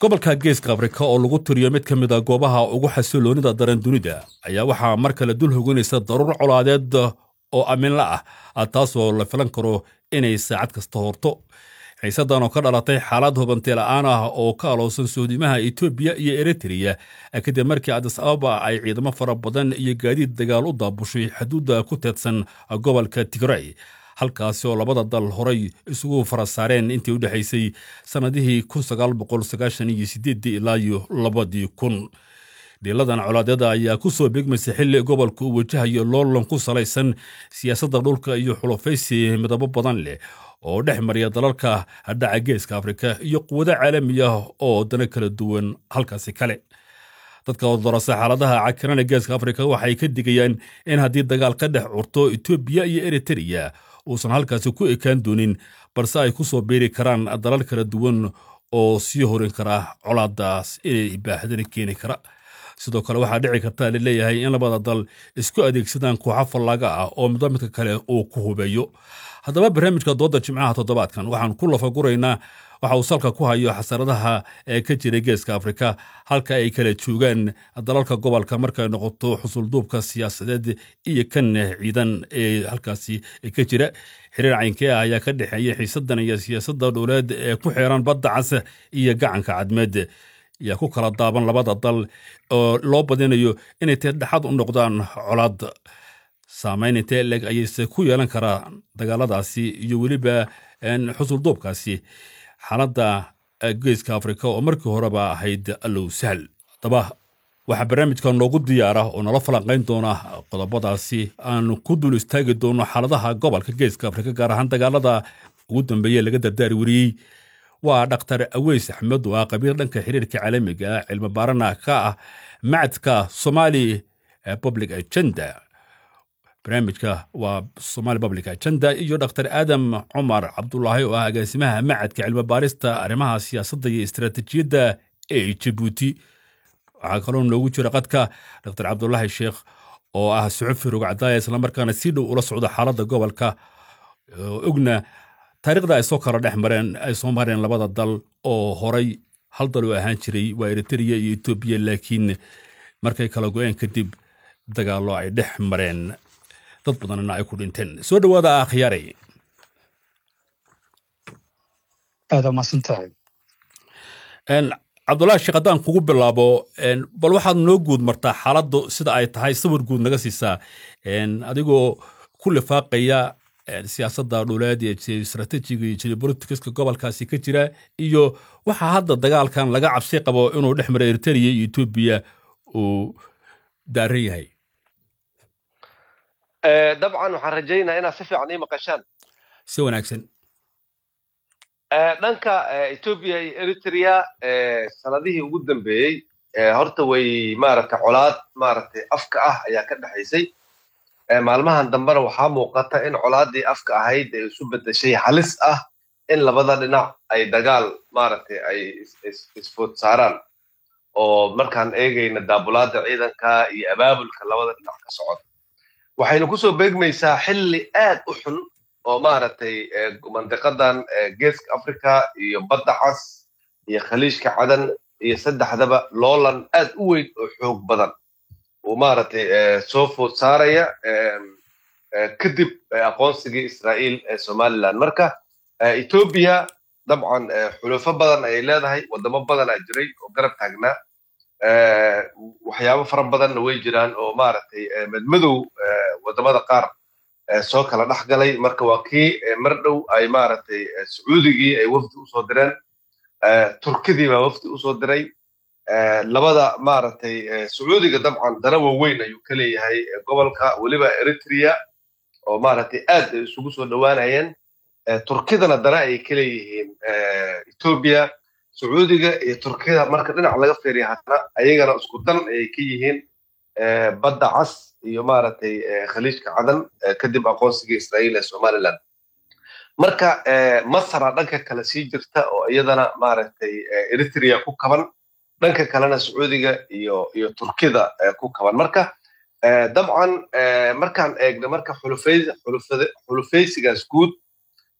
gobolka geeska afrika oo lagu tiriyo mid ka mid a goobaha ugu xasiloonida daran dunida ayaa waxaa mar kale dul hoganaysa daruur colaadeed oo aminla ah taasoo la filan karo inay saacad kasta horto xiisadan oo ka dhalatay xaalad hubantee la'aan ah oo ka aloosan soodimaha etoobiya iyo eritreya kadib markii adis ababa ay ciidamo fara badan iyo gaadiid dagaal u daabushay xuduudda ku teedsan gobolka tigray halkaasi oo labada dal horay isugu fara saareen intii u dhexaysay sannadihii ilaa iyo labadii kun dhiiladan colaadyada ayaa ku soo beegmaysa xilli gobolka uu wajahayo loolan ku salaysan siyaasadda dhulka iyo xulufaysi midabo badan leh oo dhex mariya dalalka dhaca geeska afrika iyo quwado caalami ah oo dana kala duwan halkaasi kale dadka odorasa xaaladaha cakirana geeska afrika waxay ka digayaan in haddii dagaal ka dhex curto etoobiya iyo eritreya uusan halkaasi ku ekaan doonin balse ay ku soo beeri karaan dalal kala duwan oo sii horin kara colaadaas inay baahdana keeni kara sidoo kale waxaa dhici karta laleeyahay in labada dal isku adeegsadaan kooxo fallaaga ah oo midba midka kale uu ku hubeeyo haddaba barnaamijka dooda jimcaha toddobaadkan waxaan ku lafaguraynaa waxa uu salka ku hayo xasaradaha ee ka jira geeska afrika halka ay kala joogaan dalalka gobolka markay noqoto xusulduubka siyaasadeed iyo kan ciidan ee halkaasi ka jira xiriir caynkee ah ayaa ka dhexeeya xiisadan iyo siyaasadda dhowleed ee ku xeeran badda cas iyo gacanka cadmeed ayaa ku kala daaban labada dal oo loo badinayo inay teedhexaad u noqdaan colaad saamayn intee leg ayayse ku yeelan karaa dagaaladaasi iyo weliba xusulduubkaasi xaaladda geeska afrika oo markii horeba ahayd allow sahal haddaba waxaa barnaamijka noogu diyaara oo nala falanqayn doona qodobadaasi aan ku dul istaagi doono xaaladaha gobolka geeska afrika gaar ahaan dagaalada ugu dambeeye laga dardaari wariyey waa dhakhtar aweys axmed oo ah qabiil dhanka xiriirka caalamiga ah cilmi baarana ka ah macadka somali public agenda barnaamijka waa somali public agenda iyo dr aadam cumar cabdulaahi oo ah agaasimaha macadka cilmi baarista arrimaha siyaasadda iyo istaraatiijiyadda ee jabuuti waxaa kaloo noogu jira qadka dr cabdulaahi sheekh oo ah suxufi rogcadaaya islamarkaana si dhow ula socda xaaladda gobolka ogna taariikhda ay soo kala dhex mareen ay soo mareen labada dal oo horay hal dal oo ahaan jiray waa eritreya iyo etoobiya laakiin markay kala go-een kadib dagaallo ay dhex mareen dad badanna ay ku dhinteen soo dhowaada akhyaaray aada maadsantahay cabdullahi sheekh haddaan kugu bilaabo bal waxaad noo guud martaa xaaladdu sida ay tahay sawir guud naga siisaa adigoo ku lifaaqaya siyaasadda dhuleed iyo istraatiijiga iyo geopoliticska gobolkaasi ka jira iyo waxaa hadda dagaalkan laga cabsi qabo inuu dhex mara eritrea iyo etoobiya uu daaran yahay dabcan waxaan rajaynaa inaad si fiican ii maqashaan si wanaagsan dhanka etoobiya iyo eritrea sanadihii ugu dambeeyey horta way maaragtay colaad maaragtay afka ah ayaa ka dhexaysay maalmahan dambena waxaa muuqata in colaaddii afka ahayd ay isu beddeshay halis ah in labada dhinac ay dagaal maaragtay ay isfood saaraan oo markaan eegayna daabulaadda ciidanka iyo abaabulka labada dhinac ka socda waxaynu kusoo beegmaysaa xilli aad u xun oo maaragtay mandiqadan geeska africa iyo badda cas iyo khaliijka cadan iyo saddexdaba loolan aad u weyn oo xoog badan uu maaragtay soo food saaraya kadib aqoonsigii israa'iil ee somaliland marka etoobiya dabcan xulufo badan ayay leedahay waddamo badan aa jiray oo garab taagnaa waxyaabo fara badanna way jiraan oo maaragtay madmadow waddamada qaar soo kala dhex galay marka waa kii mar dhow ay maaragtay sacuudigii ay wafdi usoo direen turkidii baa wafdi usoo diray labada maaragtay sacuudiga dabcan dana waaweyn ayuu ka leeyahay gobolka weliba eritrea oo maaragtay aad ay isugu soo dhowaanayeen turkidana dana ay ka leeyihiin etoobiya sacuudiga iyo turkida marka dhinac laga feeriya haddana ayagana isku dan ayay ka yihiin badda cas iyo maaragtay khaliijka cadan kadib aqoonsigii israa'iil ee somaliland marka masra dhanka kale sii jirta oo iyadana maaragtay eritrea ku kaban dhanka kalena sacuudiga iyo iyo turkida ku kaban marka dabcan markaan eegno marka xulufaysigaas guud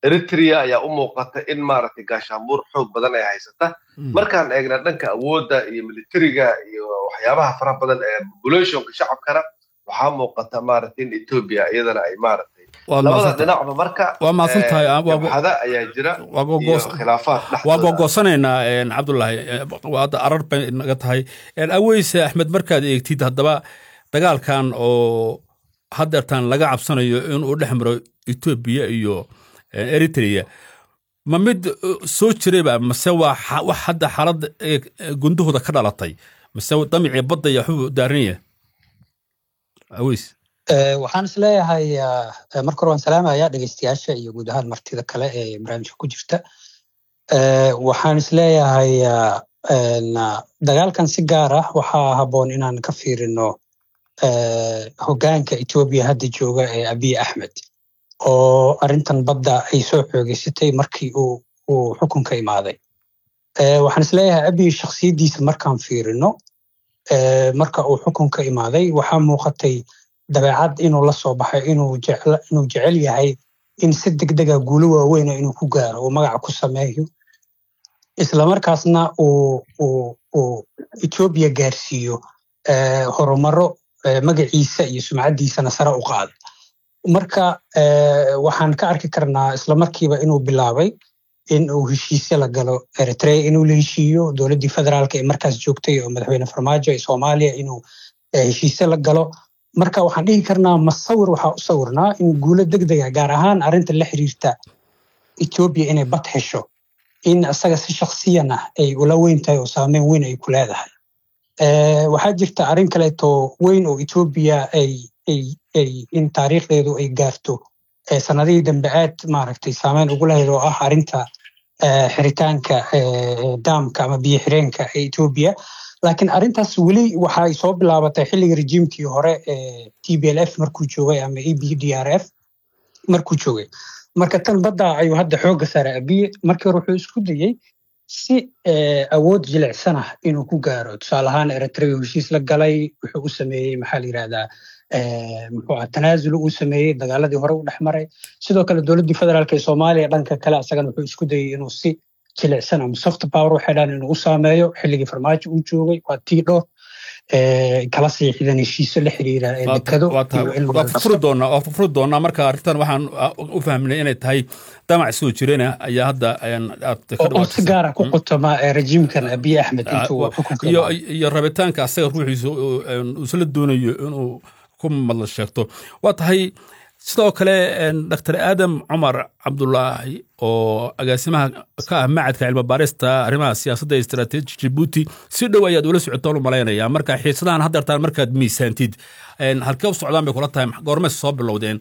eritrea ayaa u muuqata in maaragtay gaashaanbuur xoog badan ay haysata markaan eegna dhanka awoodda iyo militariga iyo waxyaabaha faraha badan ee populationka shacabkana waxaa muuqata maaragtay in ethiopia iyadana ay maaragtay labada dhinacba marka waa mahadsan tahay jabhada ayaa jira iyo khilaafaad waa googosanaynaa cabdullaahi hadda arar bay naga tahay aweyse axmed markaad eegtid haddaba dagaalkan oo haddeertaan laga cabsanayo inuu dhex maro etoobiya iyo eritrea ma mid soo jirayba mase waa wax hadda xaalad gundahooda ka dhalatay mase damicii badda iyo waxbuu daaranaya aweys waxaan is leeyahay marka hore waan salaamaya dhegeystayaasha iyo guud ahaan martida kale ee barnaamijka ku jirta waxaan is leeyahay dagaalkan si gaar ah waxaa habboon inaan ka fiirino hoggaanka etoobiya hadda jooga ee abiy axmed oo arrintan badda ay soo xoogeysatay markii uu uu xukunka imaaday waxaan is leeyahay abiy shakhsiyaddiisa markaan fiirino marka uu xukunka imaaday waxaa muuqatay dabeecad inuu la soo baxay inuu jecel yahay in si degdega guulo waaweyna inuu ku gaaro uu magaca ku sameeyo islamarkaasna uu etoobiya gaarsiiyo horumaro magaciisa iyo sumcaddiisana sare u qaada marka waxaan ka arki karnaa islamarkiiba inuu bilaabay in uu heshiisyo la galo eritrea inuu la heshiiyo dowladdii federaalka ee markaas joogtay oo madaxweyne farmaajo ee soomaaliya inuu heshiisyo la galo marka waxaan dhihi karnaa masawir waxaa u sawirnaa in guulo degdega gaar ahaan arrinta la xiriirta etoobiya inay bad hesho in isaga si shaksiyan ah ay ula weyn tahay oo saameyn weyn ay ku leedahay waxaa jirta arrin kaleeto weyn oo etoobiya ay ay in taariikhdeedu ay gaarto sanadihii dambe aad maaragtay saameyn ugu lahayd oo ah arrinta xiritaanka daamka ama biyo xireenka ee etoobiya laakiin arrintaas weli waxay soo bilaabatay xilliga rejiimkii hore ee t b l f markuu joogay ama e b d r f markuu joogay marka tan badda ayuu hadda xoogga saara abiye markii hore wuxuu isku dayey si awood jilicsan ah inuu ku gaaro tusaale ahaan eritrea heshiis la galay wuxuu u sameeyey maxaa la yidhahdaa muxuu ah tanaazul uu sameeyey dagaaladii hore u dhex maray sidoo kale dowladdii federaalk ee soomaaliya dhanka kale asagana wuxuu isku dayey inuu si jilicsan ama soft power waxay dhahan inuu u saameeyo xilligii farmaajo uu joogay waa tii dhowr kala siixdan heshiiso la xiriira dekado furi doonaa waa furi doonaa marka arrintan waxaan u fahmnay inay tahay damac soo jirena ayaa hadda oo si gaara ku qotoma rejiimkan abiy axmed intuu xukunka iyo rabitaanka asaga ruuxiisa isla doonayo inuu ku madla sheegto waa tahay sidoo kale dr aadam cumar cabdulaahi oo agaasimaha ka ah macadka cilmi baarista arrimaha siyaasadda ee istaraatiiji jibuuti si dhow ayaad ula socotaan u malaynayaa marka xiisadahan haddeertaan markaad miisaantid halkee u socdaan bay kula tahay goormay soo bilowdeen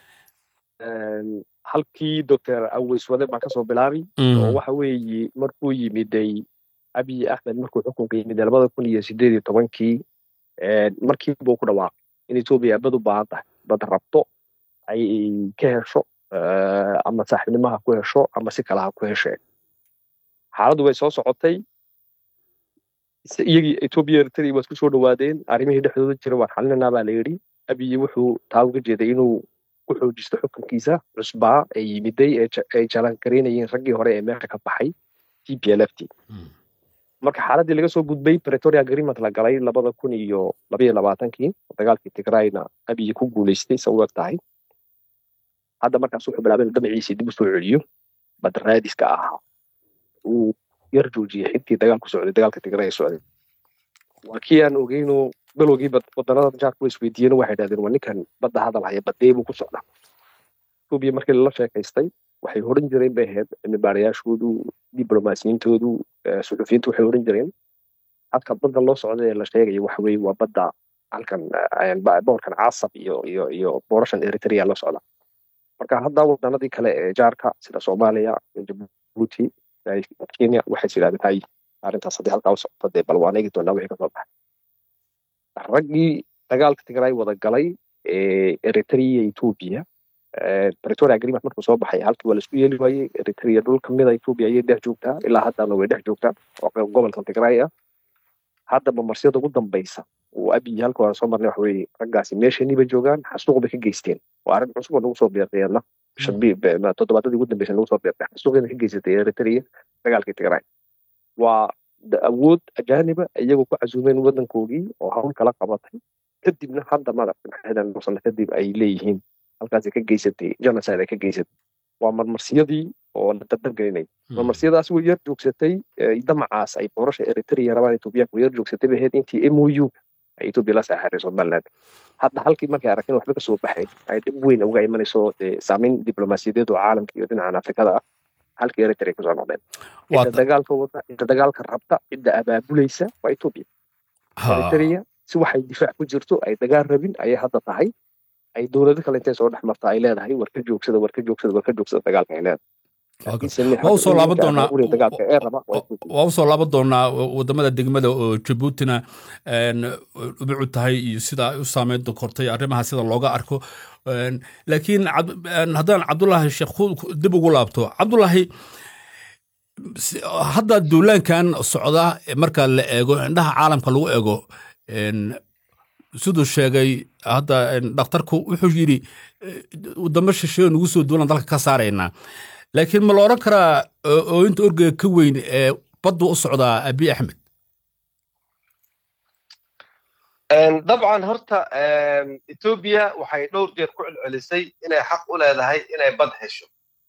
halkii doctor aweys wade baan kasoo bilaabay oo waxa weeye markuu yimiday abiy axmed markuu xukunka yimiday labada kun iyo sideed iyo tobankii markiibuu ku dhawaaqay in etoobiya bad u baahan tahay bad rabto ay ka hesho ama saaxiibnimaha ku hesho ama si kalaha ku hesheen xaaladdu way soo socotay iyagii etoobiya eritrea waa isku soo dhowaadeen arrimihii dhexdooda jira waan xalinanaa baa la yidhi abiyi wuxuu taa uga jeeday inuu ku xoojisto xukunkiisa cusbaa ee yimiday ay jalangareynayeen raggii hore ee meesha ka baxay t p l f t marka xaaladdii laga soo gudbay pretoria agreement la galay labada kun iyo labaiyo labaatankii dagaalkii tigrayna abiyi ku guulaystay sa u eg tahay hadda markaas wuxuu bilaabay inuu dhamaciisii dib u soo celiyo badraadiska ahaa uu yar joojiyey xigtii dagaalku socday dagaalka tigray socday waa kii aan ogeyno bilowgii wadanada jaarku way isweydiiyeen waxay dhahdeen waa ninkan badda hadal haya badee buu ku socdaa etoobiya markii lala sheekaystay waxay horan jireen bay ahayd cilmibaarayaashoodu diblomaasiyintoodu suxufiyiintu waxay horan jireen halka badda loo socda ee la sheegayo waxa weeye waa badda halkan boorkan caasab iyo iyo iyo boorashan eritrea la socda marka hadda wadanadii kale ee jaarka sida soomaaliya jabuuti kenya waxay yidhahdeen hay arrintaas haddii halkaa u socoto dee bal waan eegi doonaa wixii kasoo baxay raggii dagaalka tigray wada galay ee eritrea etoobiya pretoria agreement markuu soo baxay halkii waa laisku yeeli waayey eritrea dhul kamida etoobiya ayay dhex joogtaa ilaa haddana way dhex joogtaa oo gobolka tigray ah haddaba marsiyada ugu dambaysa uu abiy halka hore soo marnay waxa weeye raggaasi meeshaniiba joogaan xasuuq bay ka geysteen waa arrin cusub oo nagu soo beeqeena toddobaadadii ugu dambeysay lagu soo beerbay xasuuqyada ka geysatay eritrea dagaalkii tigray waa awood ajaaniba iyagoo ku casuumeen waddankoogii oo hawl kala qabatay kadibna hadda maaragtay maxadan sano kadib ay leeyihiin halkaasi ka geysatay genocide ay ka geysatay waa marmarsiyadii oo la dardargelinay marmarsiyadaas way yar joogsatay damacaas ay boorasha eritrea rabaan etoobiyaanka way yar joogsatay bay ahayd intii mou ay etoobiya la saaxiray somaliland hadda halkii markay aragteen waxba kasoo baxay ay dhib weyn uga imanayso saameyn diblomaasiyadeed oo caalamka iyo dhinacan afrikada ah halkii eritrea kusoo noqdeen cidda dagaalka wada cidda dagaalka rabta cidda abaabulaysa waa etoobiya eritrea si waxay difaac ku jirto ay dagaal rabin ayay hadda tahay ay dowlado kale intay soo dhex marta ay leedahay war ka joogsada war ka joogsada war ka joogsada dagaalka ay leedahay waa usoo laaban doonaa waa usoo laaban doonaa wadamada degmada oo jabuutina ubucu tahay iyo sida ay u saameyn kortay arrimaha sida looga arko laakiin haddaan cabdulaahi sheekh dib ugu laabto cabdulaahi hadda duulaankan socda marka la eego indhaha caalamka lagu eego siduu sheegay hadda dhakhtarku wuxuu yidhi wadamo shisheeyo nagu soo duulan dalka ka saaraynaa laakiin ma la odhan karaa ooyinta orgega ka weyn ee baddu u socdaa abiy axmed dabcan horta etoobiya waxay dhowr jeer ku celcelisay inay xaq u leedahay inay bad hesho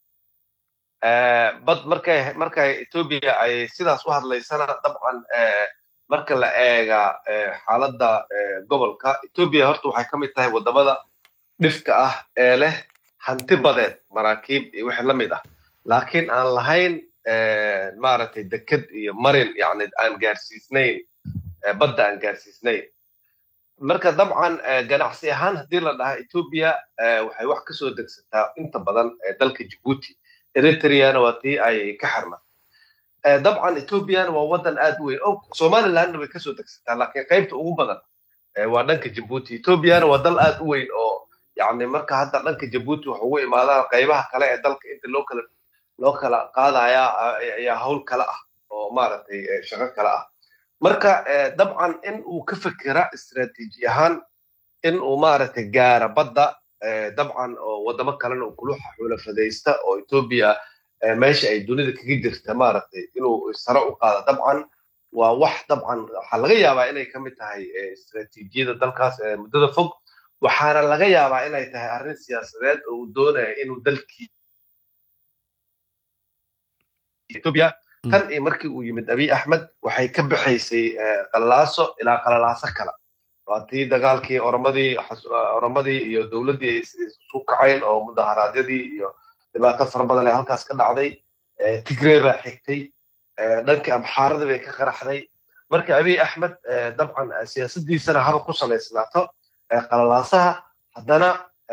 bad markay markay etoobiya ay sidaas u hadlaysana dabcan marka la eega xaaladda gobolka etoobiya horta waxay ka mid tahay waddamada dhifka ah ee leh hanti badeed maraakiib iyo wixii la mid ah laakiin aan lahayn maaragtay deked iyo marin yani aan gaarsiisnayn badda aan gaarsiisnayn marka dabcan ganacsi ahaan haddii la dhaha etoobiya waxay wax kasoo degsataa inta badan dalka jibuuti eritreana waa tii ay ka xirma dabcan ethoobiana waa waddan aad u weyn o somalilandna way kasoo degsataa laakiin qaybta ugu badan waa dhanka jibuuti ethoobiana waa dal aad u weyn oo yani marka hadda dhanka jabuuti wax ugu imaadaan qaybaha kale ee dalka inta loo kala loo kala qaadaya ayaa hawl kale ah oo maaragtay shaqo kale ah marka dabcan in uu ka fekera istaraatiiji ahaan in uu maaragtay gaara badda dabcan oo waddamo kalena uu kuluxa xulafadaysta oo etoobiya meesha ay dunida kaga jirta maaragtay inuu sare u qaado dabcan waa wax dabcan waxaa laga yaabaa inay ka mid tahay istaraatiijiyada dalkaas muddada fog waxaana laga yaabaa inay tahay arrin siyaasadeed oo uu doonaya inuu dalkii etoobiya tan iyo markii uu yimid abiy axmed waxay ka baxaysay qalalaaso ilaa qalalaaso kale waa tii dagaalkii oromadii oromadii iyo dowladdii ay isu kacayn oo mudaharaadyadii iyo dhibaato fara badan ee halkaas ka dhacday tigrey baa xigtay dhankii amxaaradii bay ka qaraxday marka abiy axmed dabcan siyaasaddiisana haba ku salaysnaato qalalaasaha haddana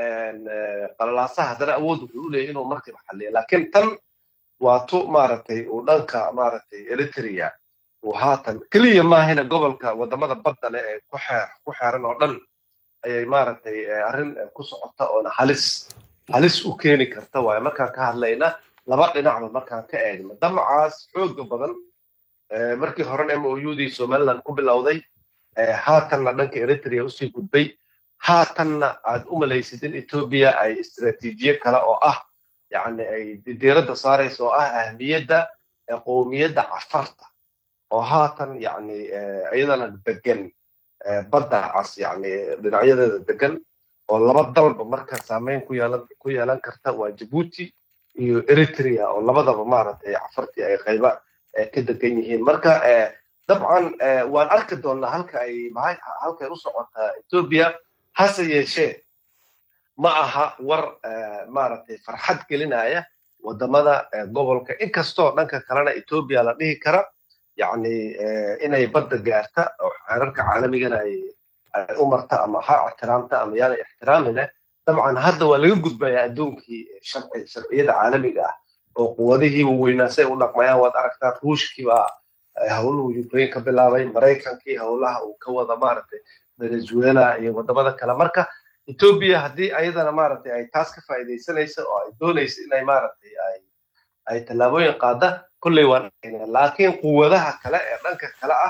qalalaasaha haddana awood wuxuu u leeyahy inuu markiiba xalliyo laakiin tan waa tu maaragtay uu dhanka maaragtay eritrea uu haatan keliya maahina gobolka waddamada badda leh ee ku xeer ku xeeran oo dhan ayay maaragtay arrin ku socota oona halis halis u keeni karta waaye markaan ka hadlayna laba dhinacba markaan ka eegno damacaas xooga badan markii horena m o udii somaliland ku bilowday haatanna dhanka eritrea usii gudbay haatanna aad u malaysid in etoobiya ay istaraatiijiye kale oo ah yani ay diiradda saaraysa oo ah ahmiyadda qowmiyadda cafarta oo haatan yani iyadana degan badda cas yani dhinacyadeeda degan oo laba dalba marka saameyn ku yeelan ku yeelan karta waa jabuuti iyo eritrea oo labadaba maaragtay cafartii ay qayba ka degan yihiin marka dabcan waan arki doonnaa halka ay halkay u socotaa etoobiya hase yeeshee ma aha war maaragtay farxad gelinaya waddamada gobolka inkastoo dhanka kalena etoobiya la dhihi kara yacni inay badda gaarta oo xeerarka caalamigana ay u marta ama ha ixtiraamta ama yaana ixtiraami leh dabcan hadda waa laga gudbayaa adduunkii sharciyada caalamiga ah oo quwadihii waaweynaa say u dhaqmayaan waad aragtaa ruushkii baa howluhu ukraine ka bilaabay maraykankii howlaha uu ka wada maaragtay venezuela iyo waddamada kale marka etoobiya haddii ayadana maaragtay ay taas ka faa'iidaysanaysa oo ay doonaysa inay maaragtay ay ay tallaabooyin qaada kolley waan laakiin quwadaha kale ee dhanka kale ah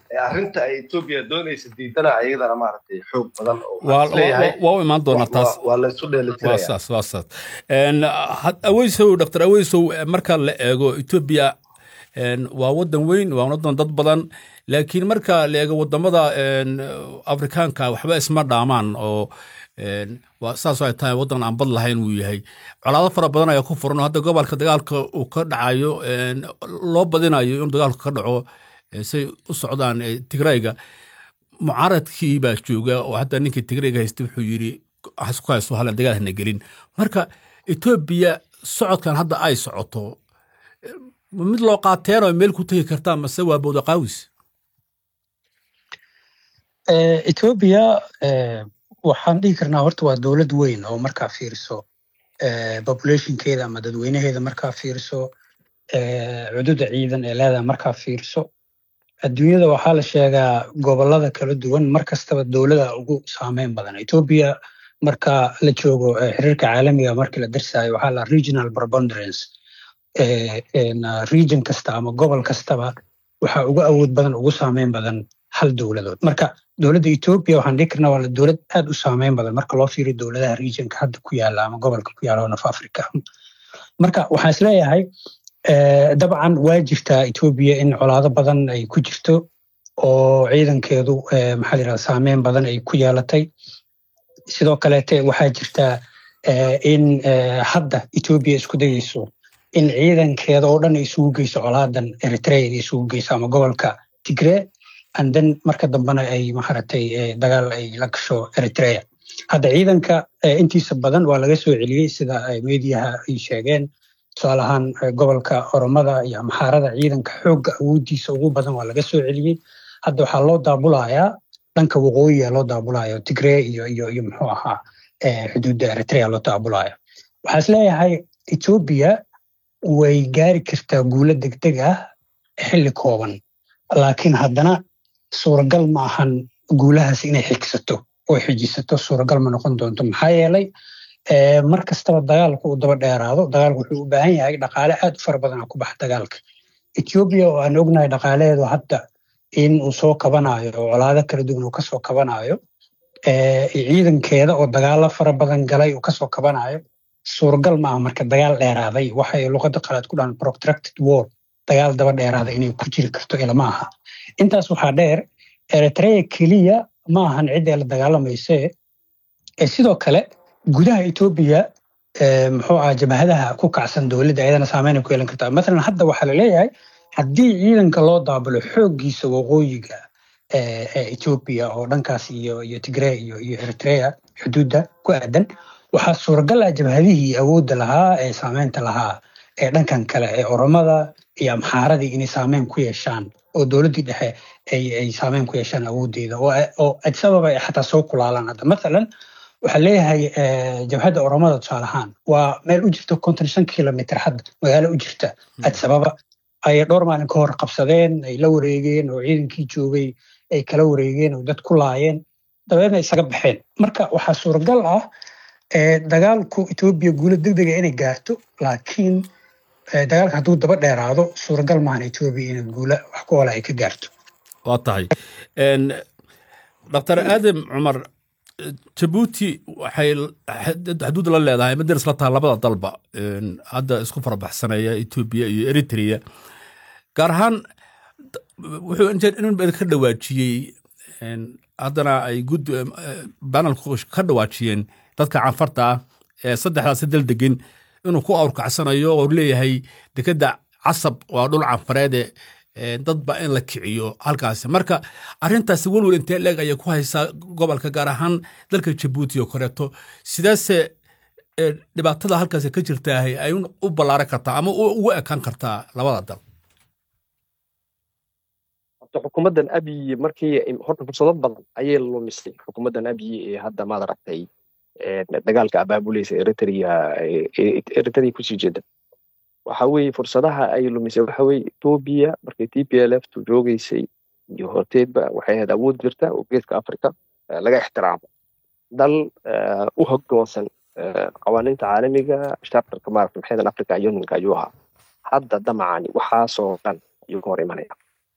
arrinta ay etoobiya doonaysa diidana ayadana maaragtay xoog badan oo waa u imaan doonaa taas waa laysu dheelitiraya waa saas waa saas aweysow dr aweysow marka la eego etoobiya waa wadan weyn waa wadan dad badan laakiin marka la eego wadamada afrikaanka waxba isma dhaamaan oo saas ay tahay wadan aan bad lahayn uu yahay colaado fara badan ayaa ku furan oo hadda gobolka dagaalka uu ka dhacayo loo badinayo inuu dagaalku ka dhaco say u socdaan tigrayga mucaaradkii baa jooga oo hadda ninkii tigrayga haysta wuxuu yidhi ku haysto halan dagaal hana gelin marka etoobiya socodkan hadda ay socoto mid loo qaateen oo meel ku tegi kartaa mase waa bowda qaawis etoobiya waxaan dhihi karnaa horta waa dowlad weyn oo markaa fiiriso populationkeeda ama dadweynaheeda markaa fiiriso cududa ciidan ee leedahay markaa fiiriso adduunyada waxaa la sheegaa gobolada kala duwan mar kastaba dowlada ugu saameyn badan etoobiya marka la joogo xiriirka caalamiga markii la darsayo waxaa la regional preponderance region kasta ama gobol kastaba waxaa ugu awood badan ugu saameyn badan hal dowladood marka dowladda etoobiya waxaan dhihi karnaa waa dowlad aad u saameyn badan marka loo fiiriyo dowladaha regionka hadda ku yaala ama gobolka ku yaala oo naf africa marka waxaan isleeyahay dabcan waa jirtaa etoobiya in colaado badan ay ku jirto oo ciidankeedu maxaa la yidhahda saameyn badan ay ku yeelatay sidoo kaleete waxaa jirtaa in hadda etoobiya isku dayeyso in ciidankeeda oo dhan ay isugu geyso colaadan eritrea inay isugu geyso ama gobolka tigree anden marka dambena ay maaragtay dagaal ay la gasho eritrea hadda ciidanka intiisa badan waa laga soo celiyey sida mediyaha ay sheegeen tusaale ahaan gobolka oromada iyo amxaarada ciidanka xoogga awoodiisa ugu badan waa laga soo celiyey hadda waxaa loo daabulayaa dhanka waqooyiga loo daabulaya tigree iyo iyo iyo muxuu ahaa xuduudda eritrea loo daabulaya waxaa is leeyahay etoobiya way gaari kartaa guulo degdeg ah xilli kooban laakiin haddana suuragal ma ahan guulahaas inay xigsato oo xijisato suuragal ma noqon doonto maxaa yeelay mar kastaba dagaalku uu daba dheeraado dagaalku wuxuu u baahan yahay dhaqaale aad u fara badan ku baxa dagaalka etoobiya oo aan ognahay dhaqaalaheedu hadda in uu soo kabanayo oo colaado kala duwan uu kasoo kabanayo ciidankeeda oo dagaalo fara badan galay uu kasoo kabanayo suuragal maaha marka dagaal dheeraaday waxay luqada qalaad ku dhahan protracted war dagaal daba dheeraada inay ku jiri karto ilama aha intaas waxaa dheer eritrea keliya ma ahan cidda la dagaalamayse sidoo kale gudaha etoobiya muxuu aha jabhadaha ku kacsan dowladda ayadana saameynay ku yeelan kartaa mathalan hadda waxaa la leeyahay haddii ciidanka loo daabulo xooggiisa waqooyiga etoobiya oo dhankaas iyo iyo tigree iyo iyo eritrea xuduudda ku aadan waxaa suuragal ah jabhadihii awoodda lahaa ee saameynta lahaa ee dhankan kale ee oromada iyo amxaaradii inay saameyn ku yeeshaan oo dowladdii dhexe ay saameyn ku yeeshaan awooddeeda oo adisababa ay xataa soo kulaalaan hadda mathalan waxaa leeyahay jabhadda oromada tusaale ahaan waa meel u jirta konton shan kilomitr hadda magaalo u jirta adisababa ayay dhowr maalin ka hor qabsadeen ay la wareegeen oo ciidankii joogay ay kala wareegeen oo dad ku laayeen dabeedna isaga baxeen marka waxaa suuragal ah dagaalku etoobiya guulo degdega inay gaarto laakiin dagaalka hadduu daba dheeraado suuragal maahan etoobiya inay guula wax ku ola ay ka gaarto waa tahay dr aadam cumar jabuuti waxay xuduud la leedahay madaris la taha labada dalba hadda isku farabaxsanaya etoobiya iyo eritrea gaar ahaan wuxuu in ka dhawaajiyey haddana ay gud banalku ka dhawaajiyeen dadka canfarta ah ee saddexdaasi dal degan inuu ku awrkacsanayo oo leeyahay dekedda casab waa dhul canfareede dadba in la kiciyo halkaasi marka arintaasi welwel intee leeg ayay ku haysaa gobolka gaar ahaan dalka jabuuti oo koreeto sidaase dhibaatada halkaasi ka jirtaahay ay u ballaaran kartaa ama ugu ekaan kartaa labada dal xukuumaddan abiy markii horta fursado badan ayay lumisay xukuumaddan abiy ee hadda maad aragtay dagaalka abaabulaysa eritrea eritrea kusii jeeda waxa weeye fursadaha ay lumisay waxa weeye etoobiya markay t p l f tu joogeysay iyo horteedba waxay ahayd awood jirta oo geeska africa laga ixtiraamo dal u hogdoonsan qawaaniinta caalamiga shartarka maarata maxaydan africa unionka ayuu ahaa hadda damacani waxaasoo dhan ayuu ka hor imanaya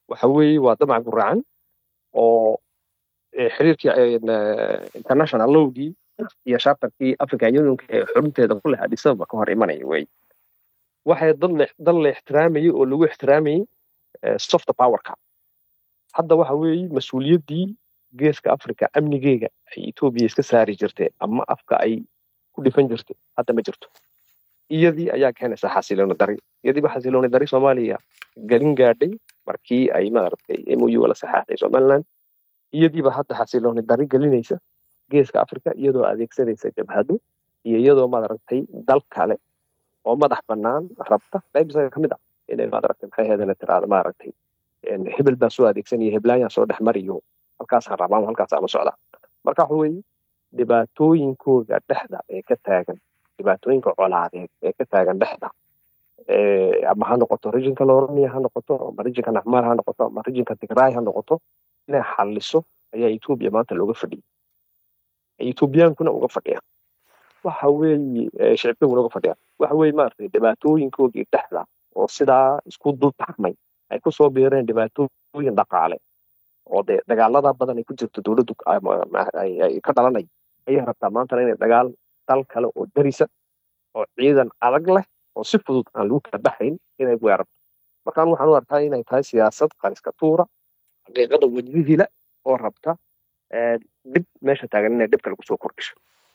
waxa weeye waa damac guracan oo xiriirkii international lowgii iyo shartarkii african unionka ee xurunteeda ku leh addis ababa ka hor imanaya wey waxay dad la ixtiraamayay oo lagu ixtiraamayay soft powerka hadda waxa weeye mas-uuliyaddii geeska africa amnigeega ay etoobiya iska saari jirtay ama afka ay ku dhifan jirtay hadda ma jirto iyadii ayaa keenaysa xasilooni dari iyadiiba xasilooni dari soomaaliya gelin gaadhay markii ay maaragtay mou la saxaaxday somaliland iyadiiba hadda xasilooni dari gelinaysa geeska africa iyadoo adeegsanaysa jabhado iyo iyadoo maaragtay dal kale oo madax bannaan rabta qayb isaga ka mid ah inay maaragtay maxay ahaydana tiraada maaragtay hebel baa soo adeegsanaya heblaayaan soo dhex mariyo halkaasaan rabaa halkaasaan u socdaa marka waxa weeye dhibaatooyinkooda dhexda ee ka taagan dhibaatooyinka colaadeed ee ka taagan dhexda ama ha noqoto rijinka loromia ha noqoto ama rijinka naxmaar ha noqoto ama rijinka tigray ha noqoto inay xalliso ayaa etoobiya maanta looga fadhiyay etoobiyaankuna uga fadhiya waxa weeye shicibkaguna uga fadhiya waxa weeye maaragtay dhibaatooyinkoogii dhexda oo sidaa isku dul taxmay ay kusoo biireen dhibaatooyin dhaqaale oo dee dagaalada badan ay ku jirto dowladdu ay ka dhalanay ayay rabtaa maantana inay dagaal dal kale oo darisa oo ciidan adag leh oo si fudud aan lagu kala baxayn inay weerarto markaan waxaan u arkaa inay tahay siyaasad qariska tuura xaqiiqada wajihila oo rabta dhib meesha taagan inay dhib kale kusoo kordhisho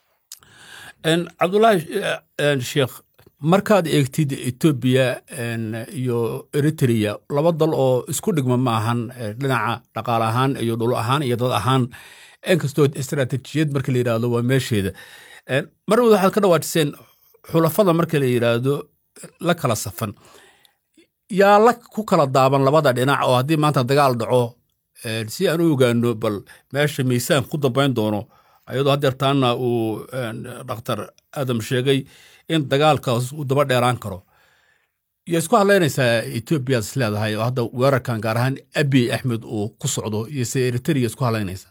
cabdullaahi sheekh markaad eegtid etoobiya iyo eritrea laba dal oo isku dhigma ma ahan dhinaca dhaqaale ahaan iyo dhul ahaan iyo dad ahaan inkastoo istaraatiijiyad marka la yidhaahdo waa meesheeda marwad waxaad ka dhawaajiseen xulafada marka la yidhaahdo la kala safan yaa la ku kala daaban labada dhinac oo haddii maanta dagaal dhaco si aan u ogaano bal meesha miisaan ku dambayn doono ayadoo haddeertaana uu dhakhtar aadam sheegay in dagaalkaas uu daba dheeraan karo iyo isku hadlaynaysaa etoobiyaad is leedahay oo hadda weerarkan gaar ahaan abiy axmed uu ku socdo iyo se eritrea isku hadlaynaysaa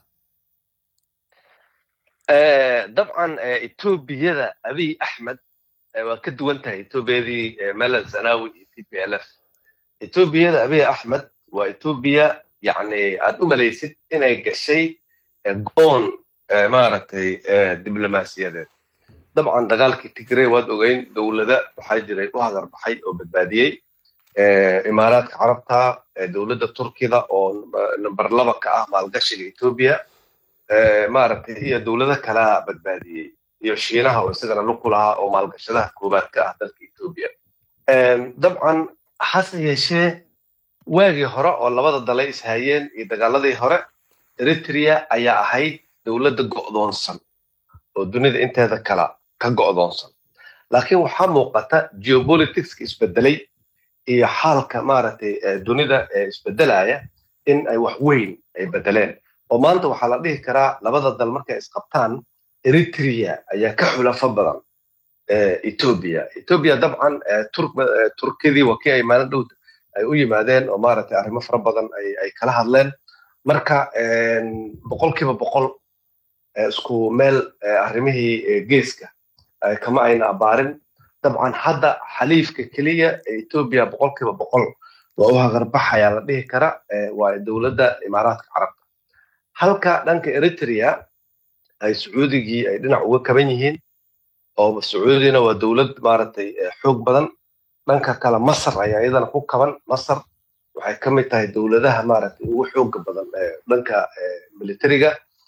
dabcan etoobiyada abiy axmed waa ka duwan tahay etoobiyadii melal zanawi iyo t p l f etoobiyada abiy axmed waa etoobiya yani aad u malaysid inay gashay goon maaragtay diblomaasiyadeed dabcan dagaalkii tigrey waad ogeyn dowlada waxaa jiray u hadar baxay oo badbaadiyey imaaraadka carabta dowladda turkida oo number laba ka ah maalgashiga etoobiya maaragtay iyo dowlado kalea badbaadiyey iyo shiinaha oo isagana lug ku lahaa oo maalgashadaha koobaad ka ah dalka etoobiya dabcan hase yeeshee waagii hore oo labada dalay ishayeen iyo dagaaladii hore eritrea ayaa ahayd dowladda go'doonsan oo dunida inteeda kala ka go'doonsan laakiin waxaa muuqata geopoliticska isbedelay iyo xaalka maaragtay dunida isbedelaya in ay wax weyn ay bedeleen oo maanta waxaa la dhihi karaa labada dal markay isqabtaan eritrea ayaa ka xulafo badan etoobiya etoobiya dabcan turkidii waa kii ay maalin dhow ay u yimaadeen oo maaragtay arrimo fara badan ay kala hadleen marka boqolkiiba boqol isku meel arrimihii geeska kama ayna abaarin dabcan hadda xaliifka keliya ee etoobiya boqolkiiba boqol waa u hagarbaxayaa la dhihi kara waa dowladda imaaraadka carabta halka dhanka eritrea ay sacuudigii ay dhinac uga kaban yihiin oo sacuudina waa dowlad maaragtay xoog badan dhanka kale masar ayaa iyadana ku kaban masar waxay ka mid tahay dowladaha maaragtay ugu xooga badan dhanka militariga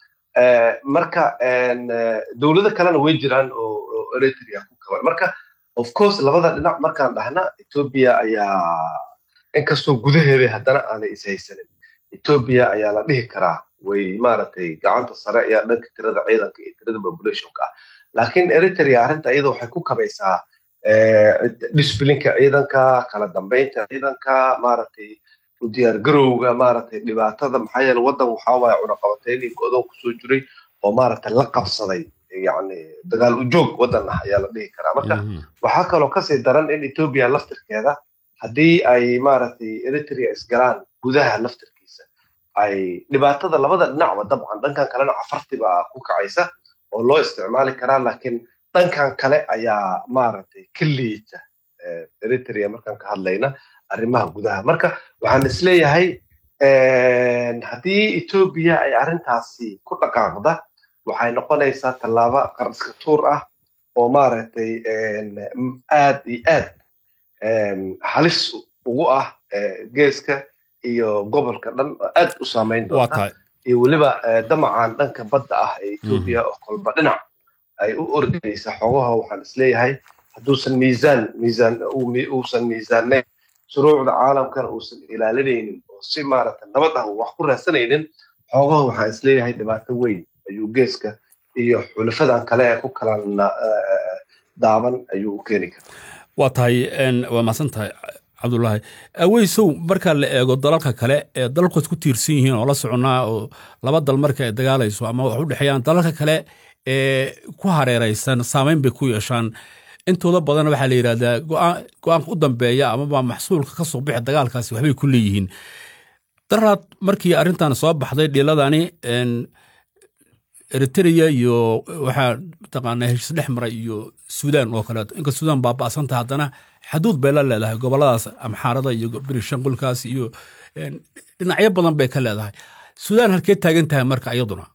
marka dowlado kalena way jiraan oo eritrea ku kaban marka of course labada dhinac markaan dhahna etoobiya ayaa inkastoo gudaheeda haddana aanay ishaysanin etoobiya ayaa la dhihi karaa way maaragtay gacanta sare ayaa dhanka tirada ciidanka iyo tirada populationka ah laakiin eritrea arrinta iyada waxay ku kabaysaa disblinka ciidanka kala dambeynta ciidanka maaragtay u diyaargarowga maaragtay dhibaatada maxaa yeele waddan waxaa waaye cunaqabateynii go'doon kusoo jiray oo maaragtay la qabsaday yani dagaal u joog waddan ah ayaa la dhihi karaa marka waxaa kaloo kasii daran in etoobiya laftirkeeda haddii ay maaragtay eritrea isgalaan gudaha laftirkiisa ay dhibaatada labada dhinacba dabcan dhankan kalena cafarti baa ku kacaysa oo loo isticmaali karaa laakiin dhankan kale ayaa maaragtay ka liita eritrea markaan ka hadlayna arrimaha gudaha marka waxaan isleeyahay haddii etoobiya ay arrintaasi ku dhaqaaqda waxay noqonaysaa tallaabo qarska tuur ah oo maaragtay aad iyo aad halis ugu ah geeska iyo gobolka dhan aad u saamayn doonta iyo weliba damacan dhanka badda ah ee etoobiya oo kolba dhinac ay u ordaysa xogaha waxaan isleeyahay hadduusan miisaan miisaan uusan miisaanayn shuruucda caalamkana uusan ilaalinaynin oo si maaragta nabad ah wax ku raadsanaynin xoogaha waxaan isleeyahay dhibaato weyn ayuu geeska iyo xulafadan kale ee ku kala daaban ayuu u keeni karaa waa tahay waa mahadsan tahay cabdulaahi aweysow marka la eego dalalka kale ee dalalku isku tiirsan yihiin oo la soconaa oo laba dal marka ay dagaalayso ama wax u dhexeeyaan dalalka kale ee ku hareeraysan saamayn bay ku yeeshaan intooda badan waxaa la yidhahdaa go-aanka u dambeeya amaba maxsuulka ka soo bixi dagaalkaasi waxbay ku leeyihiin daraad markii arrintan soo baxday dhiiladani eritrea iyo waxaa mataqaanaa heshiis dhex mara iyo suudaan oo kaleeto inka suudaan baaba'santa haddana xaduud bay la leedahay goboladaas amxaarada iyo birishanqulkaas iyo dhinacyo badan bay ka leedahay suudaan halkee taagan tahay marka iyaduna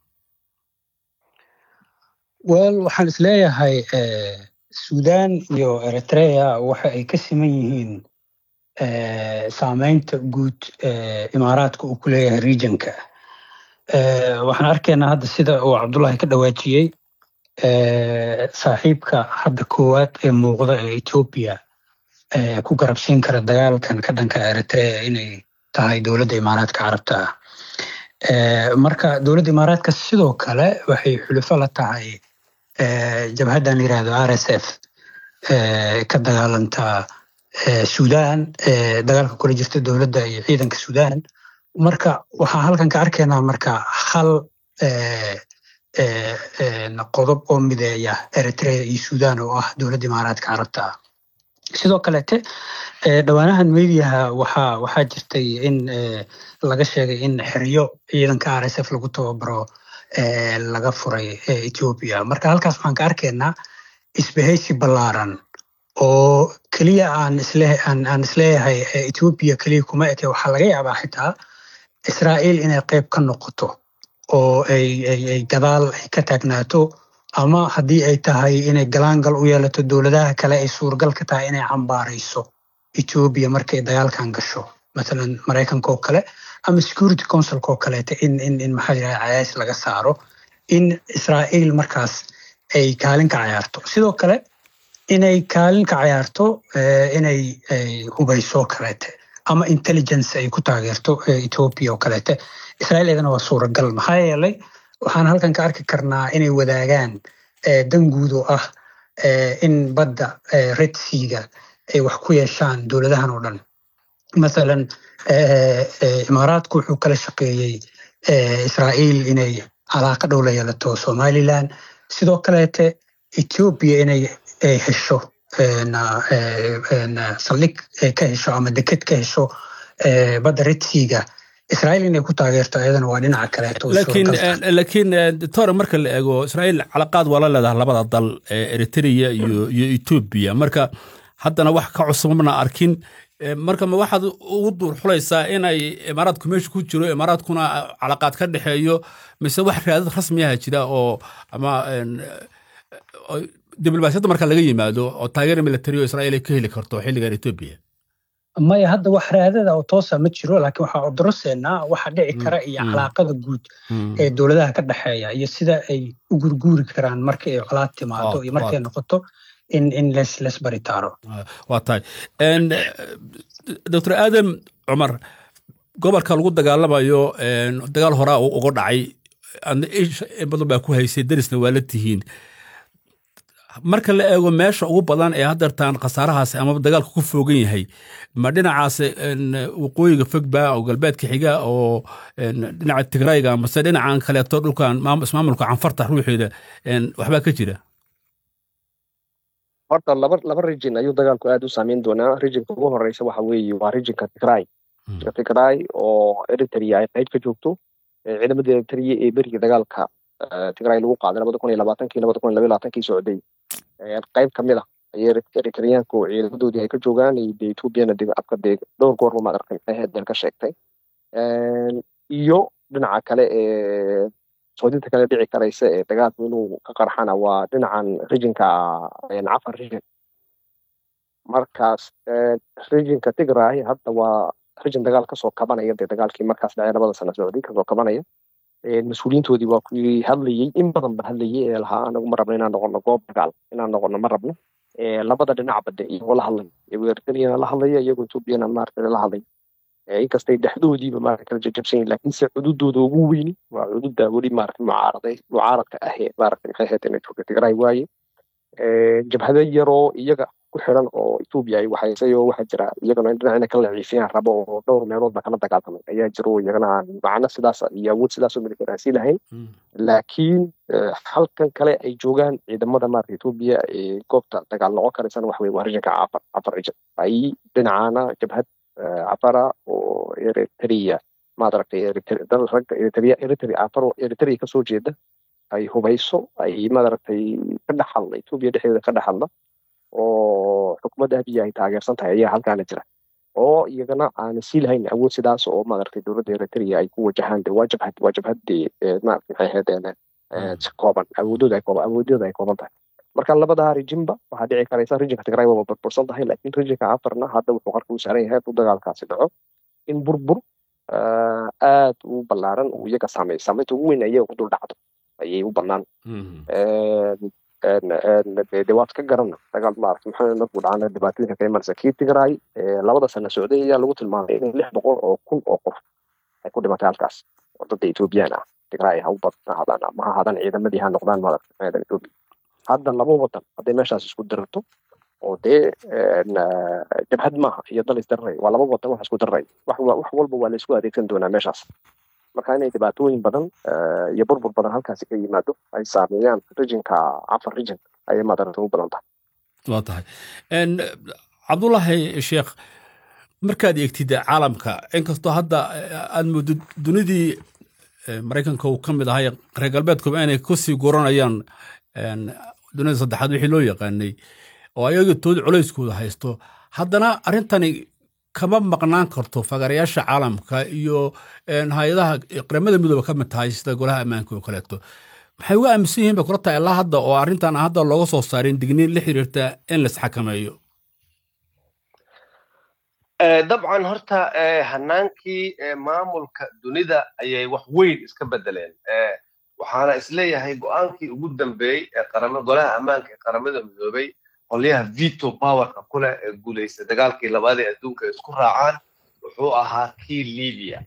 wel waxaan isleeyahay suudaan iyo eritrea waxa ay ka siman yihiin saameynta guud imaaraadka uu ku leeyahay regionka waxaan arkaynaa hadda sida uu cabdullahi ka dhawaajiyey saaxiibka hadda koowaad ee muuqda ee etoobiya ku garabsiin kara dagaalkan ka dhanka eritrea inay tahay dowladda imaaraadka carabta ah marka dowladda imaaraadka sidoo kale waxay xulufo la tahay jabhaddan la yirahdo r s f ka dagaalanta suudaan dagaalka kula jirta dowladda iyo ciidanka suudaan marka waxaan halkan ka arkaynaa marka hal qodob oo mideeya eritrea iyo suudaan oo ah dowladda imaaraadka carabta ah sidoo kaleete dhowaanahan mediaha waxaa waxaa jirtay in laga sheegay in xeryo ciidanka r s f lagu tababaro laga furay ethiopia marka halkaas waxaan ka arkaynaa isbahaysi ballaaran oo keliya aan isle aan isleeyahay ethiopia keliya kuma eke waxaa laga yaabaa xitaa israa'iil inay qayb ka noqoto oo ay ay gadaal ay ka taagnaato ama haddii ay tahay inay galaangal u yeelato dowladaha kale ay suuragal ka tahay inay cambaarayso ethiopia markay dagaalkan gasho mathalan maraykanka oo kale ama security councilka oo kaleeta in in in maxaa yidhaha cayaas laga saaro in israa'iil markaas ay kaalin ka cayaarto sidoo kale inay kaalin ka cayaarto inay hubayso kaleete ama intelligence ay ku taageerto ethiopia oo kaleete israa'iil iyadana waa suuragal maxaa yeelay waxaan halkan ka arki karnaa inay wadaagaan dan guud oo ah in badda red seaga ay wax ku yeeshaan dowladahan oo dhan mathalan imaaraadku wuxuu kala shaqeeyey israa'iil inay calaaqa dhow la yeelato somaliland sidoo kaleete ethiopia inay hesho saldhig ka hesho ama deked ka hesho badda red seaga israa'iil inay ku taageerto ayadana waa dhinaca kaleeto laakiin laakiin doctor marka la eego israa'iil calaqaad waa la leedahay labada dal eritrea iyo iyo etoobiya marka haddana wax ka cusub mana arkin marka ma waxaad ugu duur xulaysaa inay imaaraadku meesha ku jiro imaaraadkuna calaqaad ka dhexeeyo mise wax raadad rasmiyaha jira oo ama diblomaasiyadda marka laga yimaado oo taageera military oo israa'iil ay ka heli karto xilligan etoobiya maya hadda wax raadada oo toosa ma jiro laakiin waxaa odoroseynaa waxa dhici kara iyo calaaqada guud ee dowladaha ka dhexeeya iyo sida ay u gurguuri karaan marka ay colaad timaado iyo markay noqoto in in les les baritaaro waa tahay doctor aadam cumar gobolka lagu dagaalamayo dagaal horaa uga dhacay badan baa ku haysay darisna waa la tihiin marka la eego meesha ugu badan ee haddeertaan khasaarahaas amaba dagaalka ku foogan yahay ma dhinacaas waqooyiga fogba oo galbeedka xiga oo dhinaca tigrayga mase dhinacan kaleeto dhulkan ismaamulka canfarta ruuxeeda waxbaa ka jira horta laba laba region ayuu dagaalku aad u saameyn doonaa regionka ugu horeysa waxa weeye waa regionka tigray tigray oo eritrea ay qayb ka joogto ciidamada eritrea ee beriga dagaalka tigray lagu qaaday labada kun iyo labaatankii labada kun iyo labaiyo labaatankii socday qayb kamid ah ayay eritreyaanku ciidamadoodii ay ka joogaan iyo de ethoobiana de afka dee dhowr goorba maad arkay aheedeen ka sheegtay iyo dhinaca kale ee soodinta kale dhici karaysa ee dagaalku inuu ka qarxana waa dhinacan rijinka cafar rijin markaas rijinka tigray hadda waa rijin dagaal kasoo kabanaya dee dagaalkii markaas dhacay labada sano socday kasoo kabanaya mas-uuliyiintoodii waa kuwii hadlayey in badan ba hadlayey ee lahaa anagu ma rabno inaan noqono goob dagaal inaan noqono ma rabno labada dhinacba de iyagoo la hadlay eritreana la hadlaya iyagoo ethoopiana maarata la hadlay inkastay dhexdoodiiba maarata kala jajabsan yihin laakiinse cududooda ugu weyni waa cududa weli maarata mucaaraday mucaaradka ahee maarata maxay ahayd inay joogta tigray waaye jabhado yaroo iyaga ku xiran oo ethoopia ay waxaysayoo waxaa jira iyagana dhinac inay kala ciifiyaan rabo oo dhowr meeloodba kala dagaalamay ayaa jiro iyagana aan macno sidaas iyo awood sidaasoo militaraasi lahayn laakiin halkan kale ay joogaan ciidamada maarata ethoopia ee goobta dagaal noqon karaysana waxa weye waa rijinka cafar cafar rijin ay dhinacaana jabhad cafara oo eritrea maadaragtay dal ragga eritrea eritrea cafaro eritrea kasoo jeeda ay hubayso ay maadaragtay ka dhex hadla ethoopia dhexdeeda ka dhex hadla oo xukuumadda abiya ay taageersan tahay ayaa halkaana jira oo iyagana aana sii lahayn awood sidaas oo maaragtay dowladda eritrea ay ku wajahaan de waa jabhad waa jabhadde maarata maxay ahaydeen kooban awoodooda ay kooban awoodooda ay kooban tahay marka labadaa rijinba waxaa dhici karaysa rijinka tigray waa burbursan tahay laakiin rijinka cafarna hadda wuxuu qarka u saaran yahay hadduu dagaalkaasi dhaco in burbur aad u ballaaran uu iyaga saameeyo saameynta ugu weyn iyaga ku dul dhacdo ayay u bannaan de waad ka garana dagaal maarata maxaa markuu dhacana dhibaatooyinka ka imanaysa kii tigray labada sano socday ayaa lagu tilmaamay in lix boqol oo kun oo qof ay ku dhimatay halkaas oo dadda ethoobiyan ah tigray ha u badnaadaan ama ha ahaadaan ciidamadii ha noqdaan maarata maxaa ethoobia hadda laba wadan hadday meeshaas isku dirarto oo dee jabhad maaha iyo dal isdararay waa laba wadan wax isku dararay wax walba waa la isku adeegsan doonaa meeshaas marka inay dhibaatooyin badan iyo burbur badan halkaasi ka yimaado ay saameeyaan rijinka cafar rijin ayay maadarata u badan tahay waa tahay cabdullaahi sheekh markaad eegtid caalamka inkastoo hadda aad mooddo dunidii maraykanka uu ka mid ahay reer galbeedkuba inay kusii guranayaan dunida saddexaad wixii loo yaqaanay oo ayaga tood culayskooda haysto haddana arrintani kama maqnaan karto fagarayaasha caalamka iyo hay-adaha qaramada midooba ka mid tahay sida golaha ammaanka oo kaleeto maxay uga aaminsan yihiin bay kula tahay ilaa hadda oo arrintan hadda looga soo saarin digniin la xiriirta in la isxakameeyo dabcan horta hanaankii maamulka dunida ayay wax weyn iska bedeleen waxaana isleeyahay go-aankii ugu dambeeyey ee golaha ammaanka ee qaramada midoobay qolyaha veto powerka kuleh ee guulaysta dagaalkii labaad ee adduunka ay isku raacaan wuxuu ahaa kii libya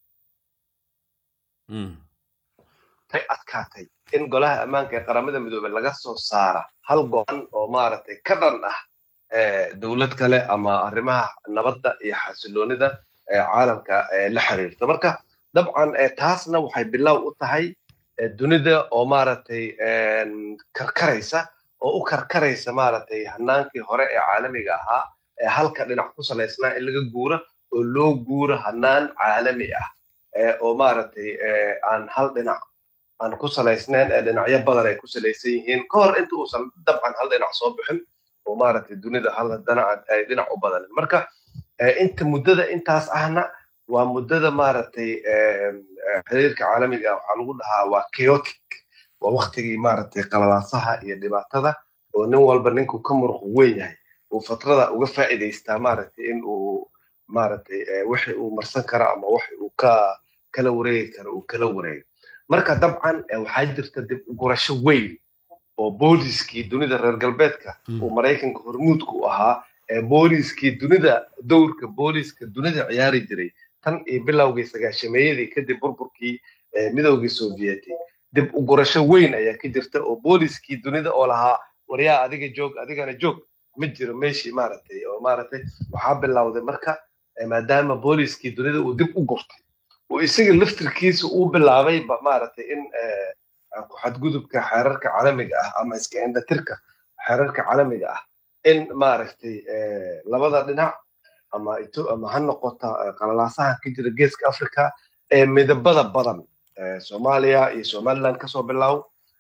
tay adkaatay in golaha ammaanka ee qaramada midoobey laga soo saara hal go-an oo maaragtay ka dhan ah dowlad kale ama arrimaha nabadda iyo xasiloonida caalamka la xiriirta marka dabcan taasna waxay bilow u tahay dunida oo maaragtay karkaraysa oo u karkaraysa maaragtay hanaankii hore ee caalamiga ahaa ee halka dhinac ku salaysnaa in laga guura oo loo guuro hanaan caalami ah oo maaragtay aan hal dhinac aan ku salaysnayn ee dhinacyo badan ay ku salaysan yihiin ka hor inta uusan dabcan hal dhinac soo bixin oo maaragtay dunida hal dhinac ay dhinac u badanin marka inta muddada intaas ahna waa muddada maaragtay xiriirka caalamiga ah waxaa lagu dhahaa waa chaotic waa waktigii maaragtay qalalaasaha iyo dhibaatada oo nin walba ninkuu ka muruq weyn yahay uu fatrada uga faa'iidaystaa maaragtay in uu maaragtay wixi uu marsan karo ama wixi uu ka kala wareegi karo uu kala wareego marka dabcan waxaa jirta dib gurasho weyn oo booliskii dunida reer galbeedka uu maraykanka hormuudka u ahaa booliskii dunida dowrka booliska dunida ciyaari jiray tan iyo bilowgii sagaashameeyadii kadib burburkii midowgii sovieti dib u gurasho weyn ayaa ka jirta oo booliskii dunida oo lahaa waryaa adiga joog adigana joog ma jiro meeshii maaragtay oo maaragtay waxaa bilowday marka maadaama booliskii dunida uu dib u gurtay oo isaga laftirkiisa uu bilaabay maaragtay in ku xadgudubka xeerarka caalamiga ah ama iska indhatirka xeerarka caalamiga ah in maaragtay labada dhinac ama ama ha noqota qalalaasaha ka jira geeska africa ee midabada badan soomaaliya iyo somaliland kasoo bilow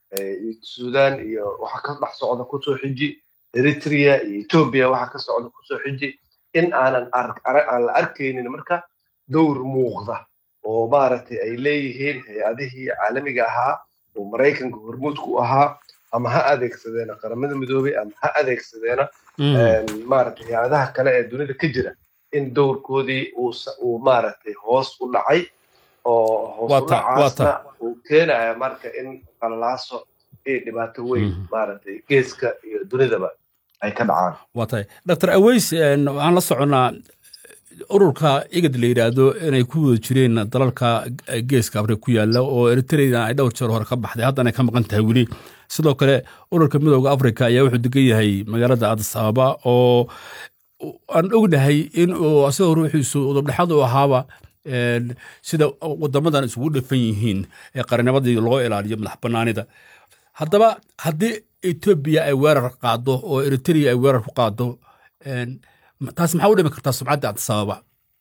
sudan iyo waxa ka dhex socda kusoo xiji eritrea iyo ethiopia waxa ka socda kusoo xiji in aanan aan la arkaynin marka dowr muuqda oo maaragtay ay leeyihiin hay-adihii caalamiga ahaa oo maraykanka hormuudku ahaa ama ha adeegsadeena qaramada midoobay ama ha adeegsadeena maaragtay hay-adaha kale ee dunida ka jira in dowrkoodii uu maaragtay hoos u dhacay oo hoos u dhacaasna uu keenaya marka in qalalaaso iyo dhibaato weyn maaragtay geeska iyo dunidaba ay ka dhacaan waa tahay dr aweys waxaan la soconnaa ururka igad la yidhaahdo inay ku wada jireen dalalka geeska afrika ku yaalla oo eritrea ay dhowr jeer hore ka baxday haddana ay ka maqan tahay weli sidoo kale ururka midooda afrika ayaa wuxuu degan yahay magaalada adis ababa oo aan ognahay in uu asagoo ruuxiisu udubdhexaad u ahaaba sida wadamadan isugu dhafan yihiin ee qarnimadii loo ilaaliyo madax banaanida haddaba haddii etoobiya ay weerar qaado oo eritrea ay weerar ku qaado taas maxaa u dhimi kartaa sumcadda adisababa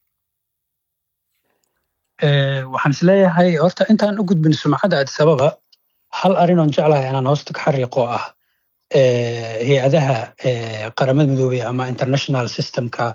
waxaan isleeyahay horta intaan u gudbin sumcadda adisababa hal arrin oon jeclahay inaan hoosta ka xariiqo ah hay-adaha qaramada midoobey ama international systemka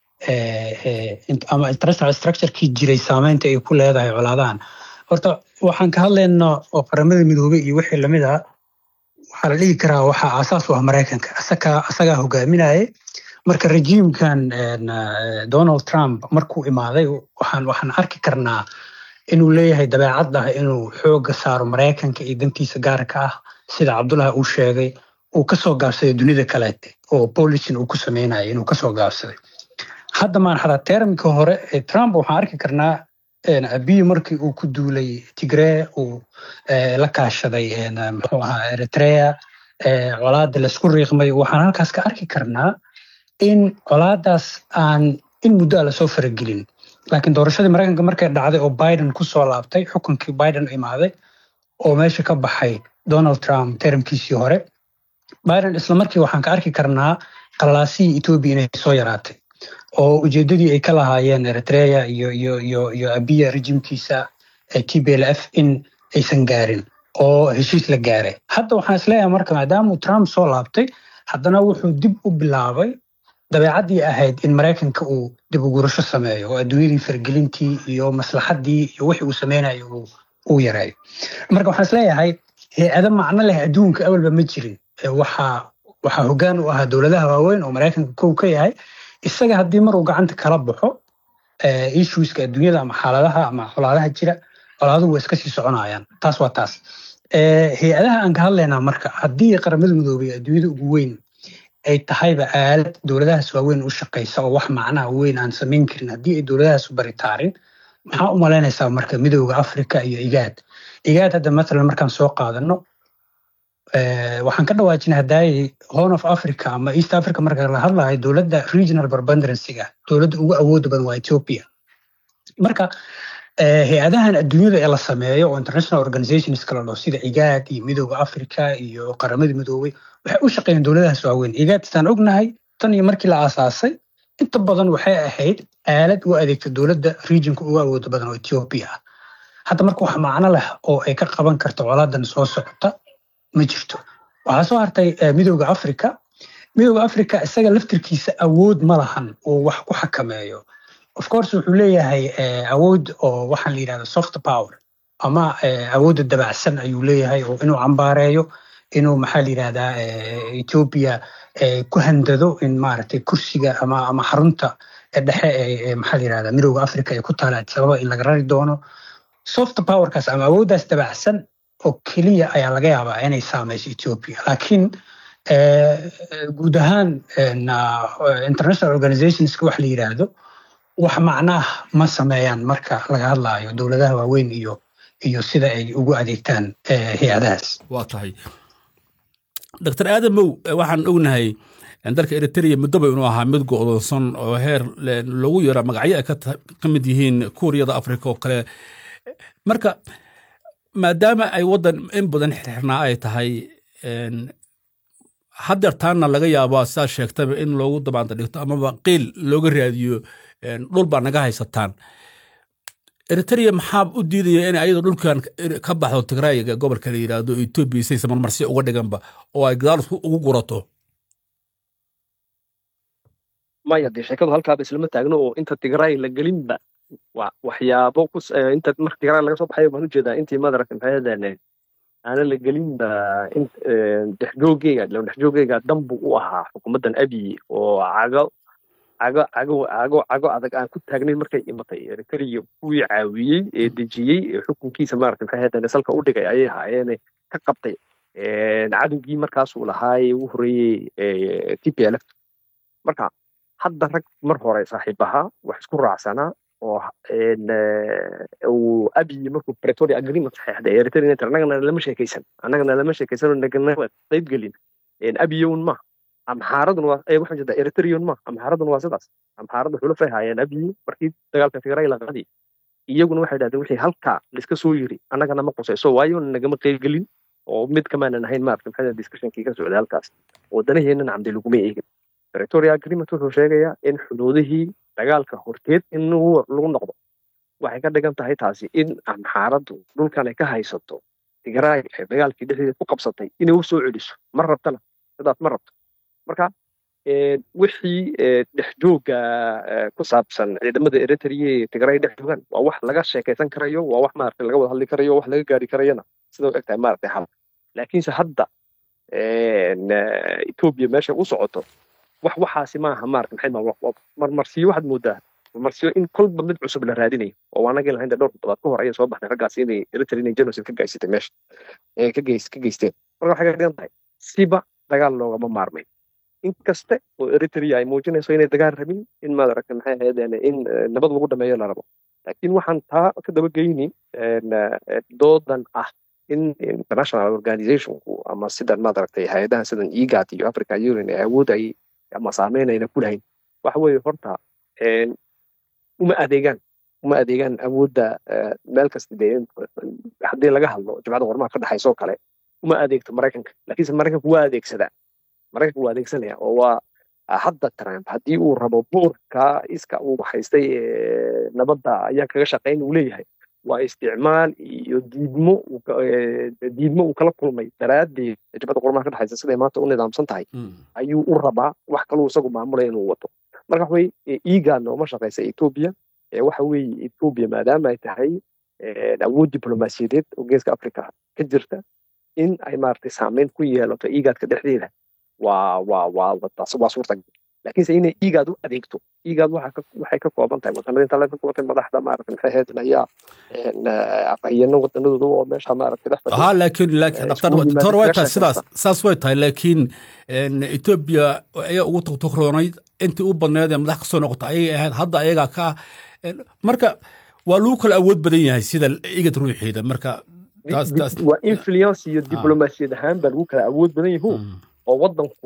ama international structurekii jiray saameynta ay ku leedahay colaadahan horta waxaan ka hadlayna oo qaramada midoobey iyo wixii lamid ah waxaa la dhihi karaa waxaa aasaas u ah maraykanka asagaa hogaaminaya marka rejiimkan donald trump markuu imaaday waxaan waxaan arki karnaa inuu leeyahay dabeecad ah inuu xooga saaro maraykanka iyo dantiisa gaarka ah sida cabdullahi uu sheegay uu kasoo gaabsaday dunida kaleete oo bolicin uu ku sameynaya inuu kasoo gaabsaday hadda maan xataa termka hore ee trump waxaan arki karnaa abiy markii uu ku duulay tigree uu la kaashaday muxuu ahaa eritrea colaada laisku riiqmay waxaan halkaas ka arki karnaa in colaadaas aan in muddo a lasoo faragelin laakiin doorashadii maraykanka markay dhacday oo biden ku soo laabtay xukunkii biden imaaday oo meesha ka baxay donald trump termkiisii hore biden isla markii waxaan ka arki karnaa qalaasihii etoobiya inay soo yaraatay oo ujeedadii ay ka lahaayeen eritrea iyo iyo iyo iyo abiya rejimkiisa t b l f in aysan gaarin oo heshiis la gaaray hadda waxaan isleeyahay marka maadaamuu trump soo laabtay haddana wuxuu dib u bilaabay dabeecaddii ahayd in maraykanka uu dib ugurasho sameeyo oo adduunyadii fargelintii iyo maslaxaddii iyo wixii uu sameynayo uu yareeyo marka waxaan isleeyahay hay-ado macno leh adduunka awalba ma jirin waxaa waxaa hoggaan u ahaa dowladaha waaweyn oo maraykanka kow ka yahay isaga haddii mar uu gacanta kala baxo issueska adduunyada ama xaaladaha ama colaadaha jira colaaduhu waa iska sii soconayaan taas waa taas hay-adaha aan ka hadlaynaa marka haddii qaramada midoobay adduunyada ugu weyn ay tahayba aalad dowladahaas waaweyn u shaqaysa oo wax macnaha weyn aan samayn karin haddii ay dowladahaas u baritaarin maxaa u malaynaysaa marka midooda africa iyo igaad igaad hadda matalan markaan soo qaadano waxaan ka dhawaajinay haddaayay horn of africa ama east africa marka la hadlayo dowladda regional barbanderansiga dowladda ugu awooda badan waa ethiopia marka hay-adahan adduunyada ee la sameeyo oo international organizations kala dhao sida igaad iyo midooda africa iyo qaramada midoobay waxay u shaqeeyeen dowladahaas waaweyn igaad istaan ognahay tan iyo markii la aasaasay inta badan waxay ahayd aalad u adeegta dowladda regionka ugu awooda badan oo ethiopia ah hadda marka wax macno leh oo ay ka qaban karto colaadan soo socota ma jirto waxaa soo hartay midooda africa midooda africa isaga laftirkiisa awood ma lahan oo wax ku xakameeyo of course wuxuu leeyahay awood oo waxaan la yidhahda soft power ama awoodda dabacsan ayuu leeyahay oo inuu cambaareeyo inuu maxaa la yidhahdaa ethiopia ku handado in maaragtay kursiga ama ama xarunta dhexe ee maxaa la yidhahdaa midooda africa ee ku taala sababa in laga rari doono soft powerkaas ama awooddaas dabacsan oo keliya ayaa laga yaabaa inay saameyso ethiopia laakiin guud ahaan international organizationska wax la yidhaahdo wax macnaah ma sameeyaan marka laga hadlaayo dowladaha waaweyn iyo iyo sida ay ugu adeegtaan hay-adahaas waa tahay doctor aadamow waxaan ognahay dalka eritrea muddoba inuu ahaa mid go'doonsan oo heer lagu yara magacyo ay ka mid yihiin kuuriyada africa oo kale marka maadaama ay waddan in badan xirxirnaa ay tahay hadeertaanna laga yaabaa sidaad sheegtaba in loogu dabaanta dhigto amaba qiil looga raadiyo dhul baa naga haysataan eritrea maxaa u diidaya in ayadoo dhulkan ka baxdo tigraayiga gobolka la yidhaahdo etoobiya saysa marmarsi uga dhiganba oo ay gadaal ugu gurato maya dee sheekadu halkaaba islama taagno oo inta tigraay la gelinba waxyaabo inta marka tigraa laga soo baxayo baan ujeedaa intii madaragta maxay hadaan aanan la gelinba dhexjoogeyga dhexjoogeyga danbu u ahaa xukuumaddan abiy oo cago cago cago cago cago adag aan ku taagnayn markay imatay eritrea kuwii caawiyey ee dejiyey ee xukunkiisa maarata maxay hadaan salka u dhigay ayay ahaayeene ka qabtay cadowgii markaasuu lahaay ugu horreeyey t p l f marka hadda rag mar hore saaxiib ahaa wax isku raacsanaa oo uu abiy markuu pretoria agreement saxeexday eritrea annagana lama sheekaysan annagana lama sheekaysan oo nagana qayb gelin abiyown ma amxaaradun waa waxaan jeedaa eritrean ma amxaaradun waa sidaas amxaaradu xulufay haayeen abiy markii dagaalka tigray la qaadi iyaguna waxay dhahdeen wixii halkaa laiska soo yiri annagana ma qusayso waayo nagama qayb gelin oo mid kamaanan ahayn maarata maxaa discussionkii ka socday halkaas wadanaheennana camdi laguma eegin pretoria agreement wuxuu sheegayaa in xuduudihii dagaalka horteed in lagu noqdo waxay ka dhigan tahay taasi in amxaaraddu dhulkan ay ka haysato tigraay ee dagaalkii dhexdeeda ku qabsatay inay u soo celiso ma rabtana sidaas ma rabto marka wixii dhexjooga ku saabsan ciidamada eritrea ee tigray dhex joogaan waa wax laga sheekaysan karayo waa wax maarata laga wada hadli karayo wax laga gaari karayona sida u egtahay maarata hal laakiinse hadda etoobiya meesha u socoto wax waxaasi maaha maarata maxay marmarsiyo waxaad moodaa marmarsiyo in kolba mid cusub la raadinayo oo anagii lahayn dhowr toddobaad ka hor ayay soo baxday raggaasi inay eritrea inay genocide ka gaysatay meesha ka geys ka geysteen marka waxay ka dhigan tahay siba dagaal loogama maarmay inkaste oo eritrea ay muujinayso inay dagaal rabin in maaragta maxay ahaydeen in nabad lagu dhameeyo la rabo laakiin waxaan taa ka daba geyni doodan ah in international organizationku ama sidan maaragtay hay-adaha sidan egat iyo africa union ee awood ay ama saameynayna ku lahayn waxa weeye horta uma adeegaan uma adeegaan awoodda meel kasta dee haddii laga hadlo jimcada qormaha ka dhexaysa oo kale uma adeegto maraykanka laakiinse maraykanku waa adeegsadaa maraykanka waa adeegsanaya oo waa hadda trump haddii uu rabo buurka iska uu haystay nabadda ayaa kaga shaqayn uu leeyahay waa isticmaal iyo diidmo diidmo uu kala kulmay daraaddeed jabada qormaha ka dhexaysa siday maanta u nidaamsan tahay ayuu u rabaa wax kaluu isagu maamulaya inuu wato marka waxa weye egan nooma shaqaysa etoobiya waxa weeye etoobiya maadaama ay tahay awood diblomaasiyadeed oo geeska africa ka jirta in ay maaragtay saameyn ku yeelato egadka dhexdeeda waa waa waa waa suurtagal laakiinse inay igaad u adeegto igaad waxay ka kooban tahay wadanada inta laga kulatay madaxda maaragta maxay ahayd ayaa afhayano wadanadooda oo meesha maaragta ha laakiin laakiin doctor way tahay sidaas saas way tahay laakiin etoobiya ayaa ugu togtogroonayd intii u badneed ee madax kasoo noqota ayay ahayd hadda ayagaa ka marka waa lagu kala awood badan yahay sida igad ruuxiida marka waa influence iyo diblomaasiyad ahaan baa lagu kala awood badan yahu oo wadanku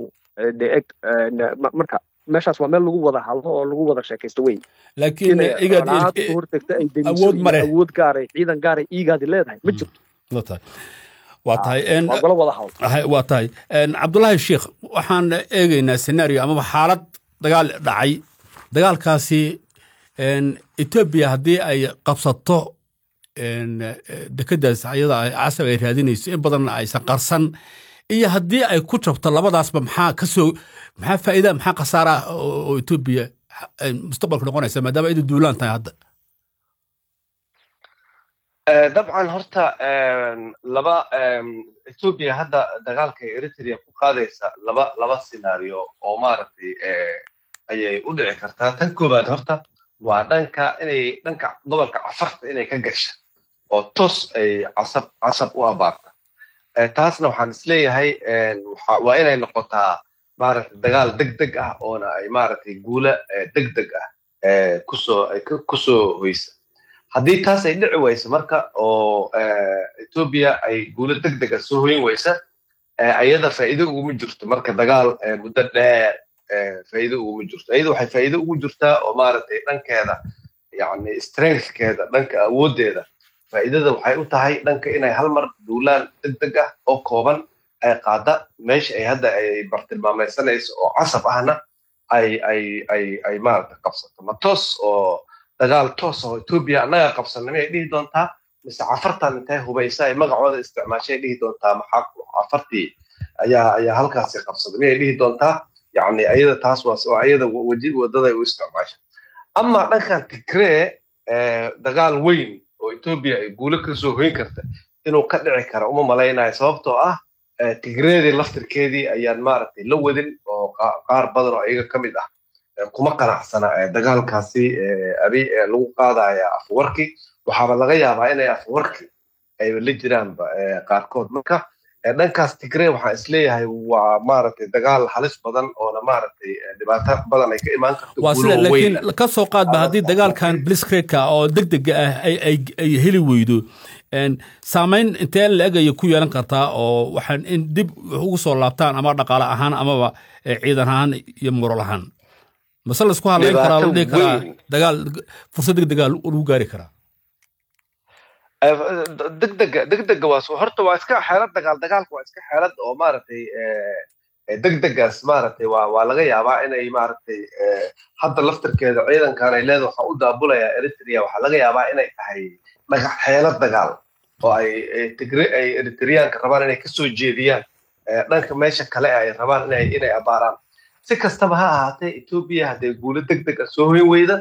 marka meeshaas waa meel lagu wada hadlo oo lagu wada sheekaysto wey laakiin hortagta ay deniso awood gaaray ciidan gaaray igaadi leedahay ma jirto waa tahay golo wada hadlo waa tahay cabdullaahi sheikh waxaan eegaynaa senario amaba xaalad dagaal dhacay dagaalkaasi etoobiya haddii ay qabsato dekedaas ayada casab ay raadinayso in badanna aysan qarsan iyo haddii ay ku jabto labadaasba maxaa kasoo maxaa faa'iida maxaa khasaara oo etoobiya mustaqbalka noqonaysa maadaama idu duulaan tahay hadda dabcan horta laba etoobiya hadda dagaalka eritrea ku qaadaysa laba laba scenario oo maaragtay ayay u dhici kartaa tan koowaad horta waa dhanka inay dhanka gobolka cafarta inay ka gasha oo tos ay casab casab u abaarta taasna waxaan isleeyahay waa inay noqotaa maaragtay dagaal deg deg ah oona ay maaragtay guula deg deg ah kusoo kusoo hoysa haddii taas ay dhici wayso marka oo etoobiya ay guulo deg dega soo hoyin waysa ayada faa'iido uguma jirto marka dagaal muddo dheer faa'iido uguma jirto ayada waxay faa'iido ugu jirtaa oo maaragtay dhankeeda yacni strengthkeeda dhanka awooddeeda faa'iidada waxay u tahay dhanka inay hal mar duulaan deg deg ah oo kooban ay qaada meesha ay hadda ay bartilmaamaysanayso oo casab ahna ay ay ay ay maaragta qabsato ma toos oo dagaal toos oo etoobiya annaga qabsanna miyay dhihi doontaa mise cafartan intay hubaysa ay magacooda isticmaashay dhihi doontaa maxaa cafartii ayaa ayaa halkaasi qabsada miyay dhihi doontaa yacni ayada taas waa ayada waji wadada u isticmaasha ama dhankan tigree dagaal weyn oo etoobiya ay guulo ka soo hoyn karta inuu ka dhici kara uma malaynayo sababtoo ah tigreedii laftirkeedii ayaan maaragtay la wadin oo qaar badan oo iyaga ka mid ah kuma qanacsana dagaalkaasi abi lagu qaadaya afwarki waxaaba laga yaabaa inay afwarki ay la jiraanba qaarkood marka dhankaas tigree waxaan isleeyahay waa maaragtay dagaal halis badan oona maaragtay dhibaato badan ay ka imaan karto waa sida laakiin ka soo qaadba haddii dagaalkan bliskredka oo degdega ah ay heli weydo saamayn intee la-eg ayay ku yeelan kartaa oo waxaan in dib ugu soo laabtaan ama dhaqaale ahaan amaba ciidan ahaan iyo moral ahaan mase laisku hadlayn karaa la dhihi karaa dagaal fursad degdega lagu gaari karaa degdega degdega waa horta waa iska xeelad dagaal dagaalka waa iska xeelad oo maaragtay degdegaas maaragtay waa waa laga yaabaa inay maaragtay hadda laftirkeeda ciidankan ay leedahay waxaa u daabulayaa eritrea waxaa laga yaabaa inay tahay dhagax xeelad dagaal oo ay tigre ay eritreyaanka rabaan inay kasoo jeediyaan dhanka meesha kale ay rabaan inay inay abaaraan si kastaba ha ahaatee etoobiya hadday guulo degdeg ah soo hoyn weyda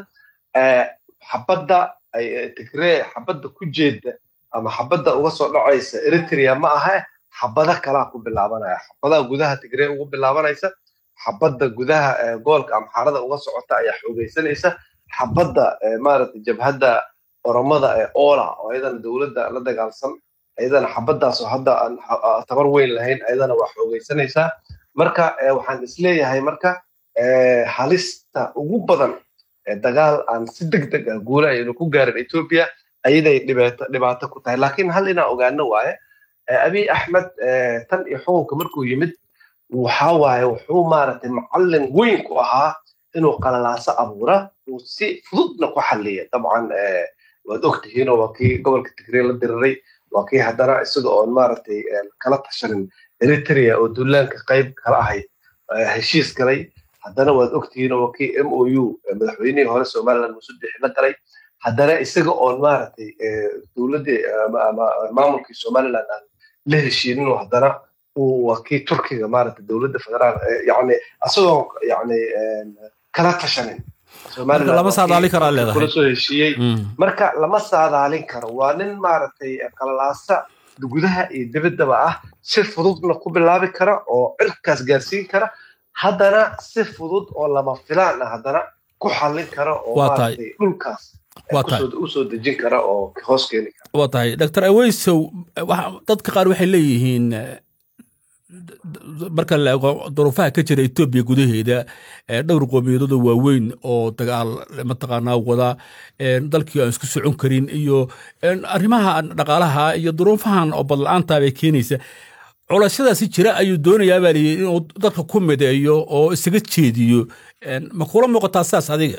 xabadda ay tigree xabadda ku jeeda ama xabadda uga soo dhacaysa eritrea ma aha xabada kalaa ku bilaabanaya xabadaha gudaha tigree ugu bilaabanaysa xabadda gudaha gobolka amxaarada uga socota ayaa xoogaysanaysa xabadda maaragtay jabhadda oromada ee ola oo ayadana dowladda la dagaalsan ayadana xabaddaasoo hadda aan tabar weyn lahayn ayadana waa xoogaysanaysaa marka waxaan isleeyahay marka halista ugu badan dagaal aan si degdeg ah guula aynu ku gaarin etoobiya ayaday dhibaato ku tahay laakiin hal inaan ogaano waaye abiy axmed tan iyo xukunka markuu yimid waxa waaye wuxuu maaragtay macallin weyn ku ahaa inuu qalalaaso abuura uu si fududna ku xalliya dabcan waad ogtihiinoo waa kii gobolka tigree la diriray waa kii haddana isaga oon maaragtay kala tashanin eritrea oo duulaanka qayb kala ahayd heshiis galay haddana waad ogtihiinoo waa kii m o u madaxweynihii hore somaliland musudix la galay haddana isaga oon maaragtay dowladdii maamulkii somaliland aan la heshiininoo haddana waa kii turkiga maaragtay dowladda federaal yani asagoo yani kala tashanin lama saadaalin karaa leedahay kula soo heshiiyey marka lama saadaalin karo waa nin maaragtay qalalaasa gudaha iyo dibaddaba ah si fududna ku bilaabi kara oo cirkaas gaarsiin kara haddana si fudud oo lama filaan ah haddana ku xallin kara oo maaragtay dhulkaas usoo dejin kara oo hoos keeni kara waa tahay doctor aweysow dadka qaar waxay leeyihiin marka la eego duruufaha ka jira etoobiya gudaheeda dhowr qoomiyadooda waaweyn oo dagaal mataqaanaa wada dalkii aan isku socon karin iyo arrimaha dhaqaalaha iyo duruufahan oo badla-aanta bay keenaysa culasyadaasi jira ayuu doonayaa baa layidhi inuu dadka ku mideeyo oo isaga jeediyo ma kula muuqataa sidaas adiga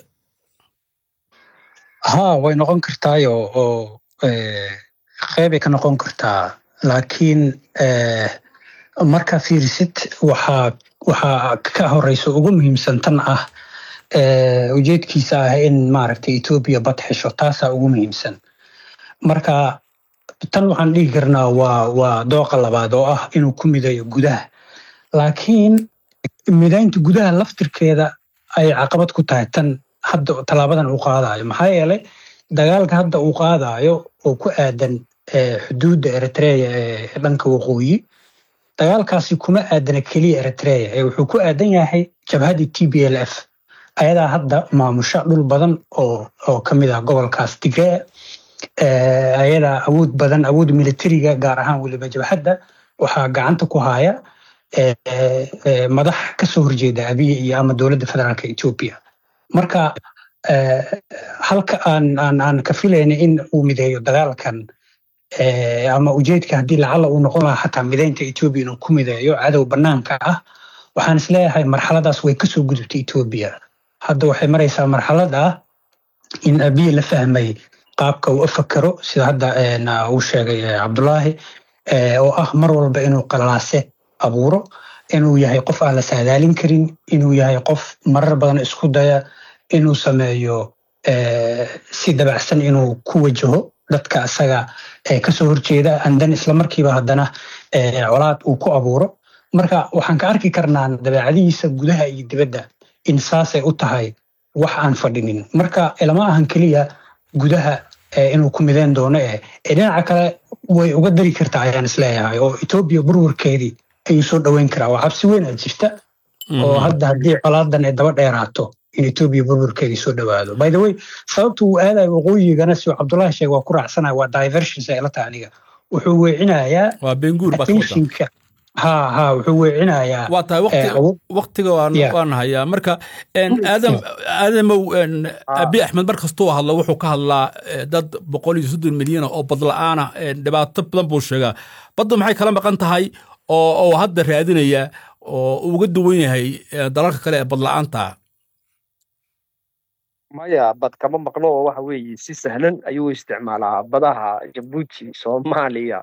ha way noqon kartaayo oo qeybay ka noqon kartaa laakiin markaa fiirisid waxaa waxaa ka horeysa ugu muhiimsan tan ah ujeedkiisa ah in maaragtay etoobiya bad xesho taasaa ugu muhiimsan marka tan waxaan dhihi karnaa waa waa dooqa labaad oo ah inuu ku midayo gudaha laakiin midaynta gudaha laftirkeeda ay caqabad ku tahay tan hadda tallaabadan uu qaadayo maxaa yeelay dagaalka hadda uu qaadayo oo ku aadan xuduudda eritrea ee dhanka waqooyi dagaalkaasi kuma aadana keliya eritrea ee wuxuu ku aadan yahay jabhaddii t b l f ayadaa hadda maamusha dhul badan oo oo ka mid ah gobolkaas tigree ayadaa awood badan awood militariga gaar ahaan weliba jabhadda waxaa gacanta ku haya madax kasoo horjeeda abiy iyo ama dowladda federaalka etoobiya marka halka aan aan aan ka filayna in uu mideeyo dagaalkan ama ujeedka haddii lacala uu noqon lahaa xataa mideynta etoobiya inuu ku mideeyo cadow banaanka ah waxaan isleeyahay marxaladaas way kasoo gudubtay etoobiya hadda waxay maraysaa marxalad ah in abiy la fahmay qaabka uu afakaro sida hadda uu sheegay cabdulaahi oo ah mar walba inuu qalalaase abuuro inuu yahay qof aan la saadaalin karin inuu yahay qof marar badan isku daya inuu sameeyo si dabacsan inuu ku wajaho dadka isaga kasoo horjeeda andan islamarkiiba haddana colaad uu ku abuuro marka waxaan ka arki karnaa dabeecadihiisa gudaha iyo dibadda in saasay u tahay wax aan fadhinin marka lama ahan keliya gudaha inuu ku mideen doono eh dhinaca kale way uga dari kartaa ayaan isleeyahay oo etoobiya burburkeedii ayuu soo dhoweyn karaa waa cabsi weyn aad jirta oo hadda haddii colaadan ay daba dheeraato in etoobiya burburkeedii soo dhowaado by the way sababta uu aadayo waqooyigana si cabdullahi sheeg waa ku raacsanaya waa diversions ay la tahay aniga wuxuu weecinayaa waa benguur attentionka ha ha wuxuu weecinayaa waa tahay waktiga waan hayaa marka aadam aadamow abi axmed mar kastuu hadlo wuxuu ka hadlaa dad boqol iyo soddon milyana oo badla-aana dhibaato badan buu sheegaa baddu maxay kala maqan tahay oo hadda raadinaya oo uga duwan yahay dalalka kale ee badla-aanta maya bad kama maqno oo waxa weeye si sahlan ayuu isticmaalaa badaha jabuuti soomaaliya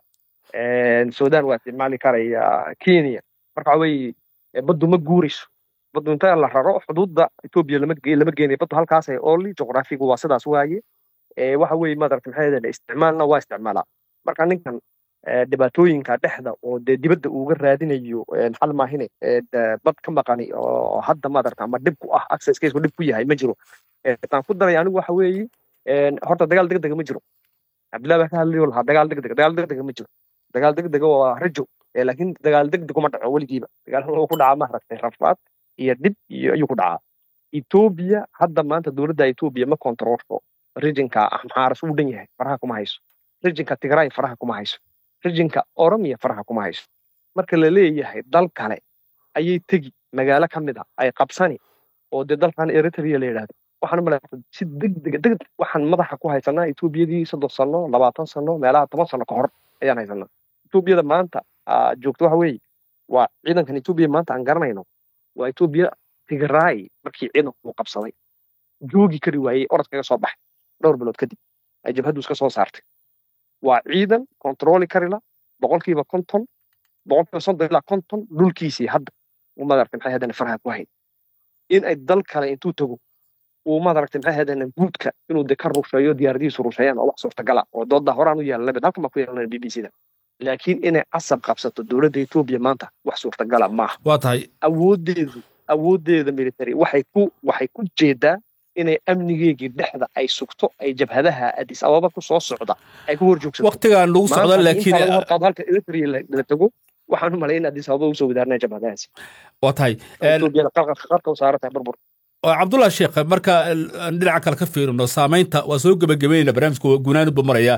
sudan waa isticmaali karaya kenya marka waxa weeye baddu ma guurayso baddu inta la raro xuduudda etoobiya lama lama geenayo baddu halkaasay oli juqraafigu waa sidaas waaye waxa weeye madarata maxay isticmaalna waa isticmaalaa marka ninkan dhibaatooyinka dhexda oo dee dibadda uuga raadinayo xal maahine bad ka maqani oo hadda madarata ama dhib ku ah accesskeisku dhib ku yahay ma jiro taan ku daray anigu waxa weeye horta dagaal degdega ma jiro cabdillahi baa ka hadlayo lahaa dagaal degdega dagaal degdega ma jiro dagaal degdega waa rajo laakiin dagaal degdeg kuma dhaco weligiiba dagaal wuxuu ku dhacaa maaragtay rafaad iyo dhib iyo ayuu ku dhacaa etoobiya hadda maanta dowladda etoobiya ma kontrolsho rijinka amxaaras uu dhan yahay faraha kuma hayso rijinka tigray faraha kuma hayso rijinka oromiya faraha kuma hayso marka la leeyahay dal kale ayay tegi magaalo ka mid a ay qabsani oo dee dalkan eritrea la yidhahdo waxaan u malaya si degdega degdeg waxaan madaxa ku haysanaa etoobiyadii soddon sano labaatan sano meelaha toban sano ka hor ayaan haysanaa etoobiyada maanta joogto waxa weeye waa ciidankan etoobiya maanta aan garanayno waa etoobiya tigray markii ciidanku uu qabsaday joogi kari waayey orod kaga soo baxay dhowr bilood kadib ay jabhaddu iska soo saartay waa ciidan kontrooli karila boqolkiiba konton boqolkiiba soddon ilaa konton dhulkiisii hadda uu madaragtay maxay haddana faraha ku hayn in ay dal kale intuu tago uu madaragtay maxay haddana guudka inuu de ka rusheeyo diyaaradihiisu rusheeyaan oo wax suurtagala oo dooda horaan u yeelanaba halkan baa ku yeelanaya b b c da laakiin inay casab qabsato dowladda etoobiya maanta wax suurtagala maaha waa tahay awoodeedu awooddeeda military waxay ku waxay ku jeedaa inay amnigeegii dhexda ay sugto ay jabhadaha adis ababa ku soo socda ay ku horjoogsato waqtigan lagu socdo laakiin halka eritrea la tago waxaan u malay in adis ababa usoo wadaarnaya jabhadahaasi waa tahay etoobiyada qarka u saaran tahay burbur cabdullah sheekh marka dhinaca kale ka fiirino saamaynta waa soo gebagabeynayna barnaamijka gunaanid buu maraya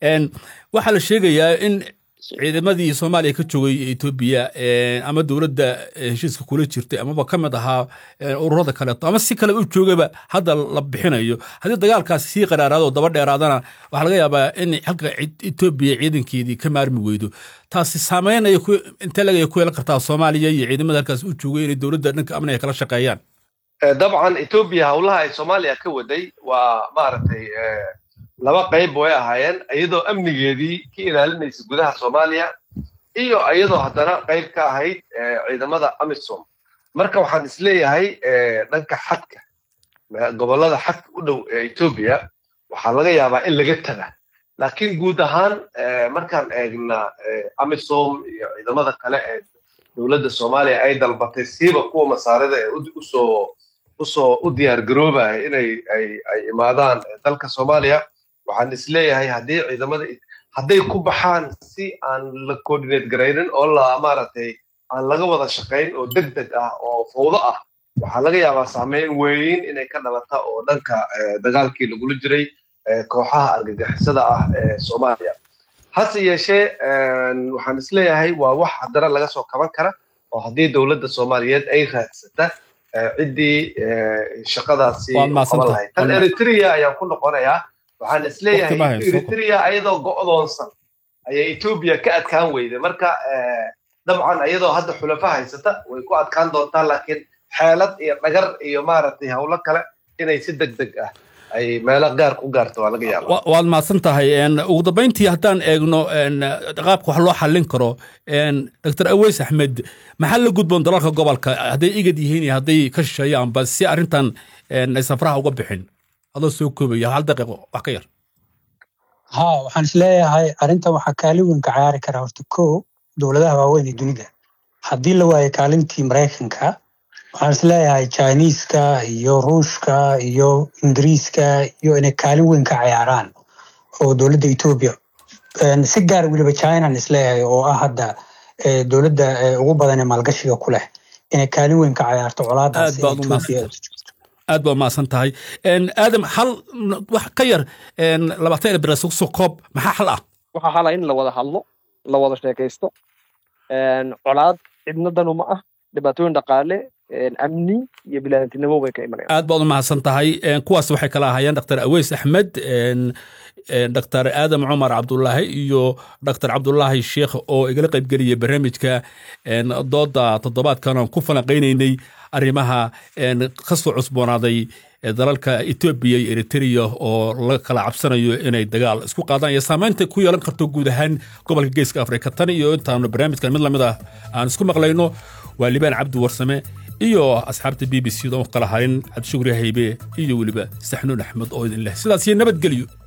waxaa la sheegayaa in ciidamadii soomaaliya ka joogay etoobiya ama dowladda heshiiska kula jirtay amaba ka mid ahaa ururada kaleeto ama si kale u joogaba hadda la bixinayo haddii dagaalkaasi sii qaraaraado daba dheeraadana waxaa laga yaabaa in halka etoobiya ciidankeedii ka maarmi weydo taasi saameyn ay intee lagaya ku yeelan kartaa soomaaliya iyo ciidamada halkaas u joogay inay dowladda dhanka amniga kala shaqeeyaan dabcan etoobiya howlaha ay soomaaliya ka waday waa maaragtay laba qayb way ahaayeen iyadoo amnigeedii ka ilaalinaysa gudaha soomaaliya iyo iyadoo haddana qayb ka ahayd ciidamada amisom marka waxaan isleeyahay dhanka xadka gobollada xadka u dhow ee etoobiya waxaa laga yaabaa in laga taga laakiin guud ahaan markaan eegna amisom iyo ciidamada kale ee dowladda soomaaliya ay dalbatay siiba kuwa masaarida ee usoo usoo u diyaar garoobaya inay ay ay imaadaan dalka soomaaliya waxaan isleeyahay haddii ciidamada hadday ku baxaan si aan la coordinate garaynin oo la maaragtay aan laga wada shaqayn oo deg deg ah oo fawdo ah waxaa laga yaabaa saameyn weyn inay ka dhalata oo dhanka dagaalkii lagula jiray kooxaha argagixisada ah ee soomaaliya hase yeeshee waxaan isleeyahay waa wax haddana laga soo kaban kara oo haddii dowladda soomaaliyeed ay raadsata ciddii shaqadaasi qaban lahayd tan eritrea ayaan ku noqonayaa waxaan isleeyahay eritrea ayadoo go'doonsan ayay etoobiya ka adkaan weyday marka dabcan ayadoo hadda xulafa haysata way ku adkaan doontaa laakiin xeelad iyo dhagar iyo maaragtay howlo kale inay si deg deg ah ay meelo gaar ku gaarto waa laga yaaba waad mahadsan tahay ugu dambayntii haddaan eegno qaabka wax loo xallin karo dr aweys axmed maxaa la gudboon dalalka gobolka hadday igad yihiin iyo hadday ka shisheeyaanba si arrintan ay safraha uga bixin adoo soo koobaya hal daqiiqo wax ka yar ha waxaan isleeyahay arrintan waxaa kaalin weyn ka ciyaari kara horta ko dowladaha waaweyn ee dunida haddii la waayo kaalintii maraykanka waxaan isleeyahay jiniiska iyo ruushka iyo ingiriiska iyo inay kaalin weyn ka ciyaaraan oo dowladda etoobiya si gaar weliba chinan isleeyahay oo ah hadda dowladda ugu badan ee maalgashiga ku leh inay kaalin weyn ka ciyaarto colaadaas aad baa umahadsan tahay aadam hal wax ka yar labaatan bira soo koob maxaa xal ah waxaa xala in la wada hadlo la wada sheekaysto colaad cidnadanu ma ah dhibaatooyin dhaqaale amni iyo bilaadantinimo way ka imanayaan aad baad umahadsan tahay kuwaas waxay kala ahaayeen dr aweys axmed dr aadam cumar cabdulaahi iyo dr cabdulaahi sheekh oo igala qaybgeliyay barnaamijka dooda toddobaadkan aan ku falanqaynaynay arrimaha ka soo cusboonaaday dalalka etoobiya iyo eritrea oo la kala cabsanayo inay dagaal isku qaadaan iyo saamaynta ku yeelan karto guud ahaan gobolka geeska afrika tan iyo intaanu barnaamijkan mid lamid ah aan isku maqlayno waa libaan cabdi warsame iyo asxaabta b b c da kala harin cabdishukri haybe iyo weliba saxnuun axmed oo idin leh sidaas iyo nabadgelyo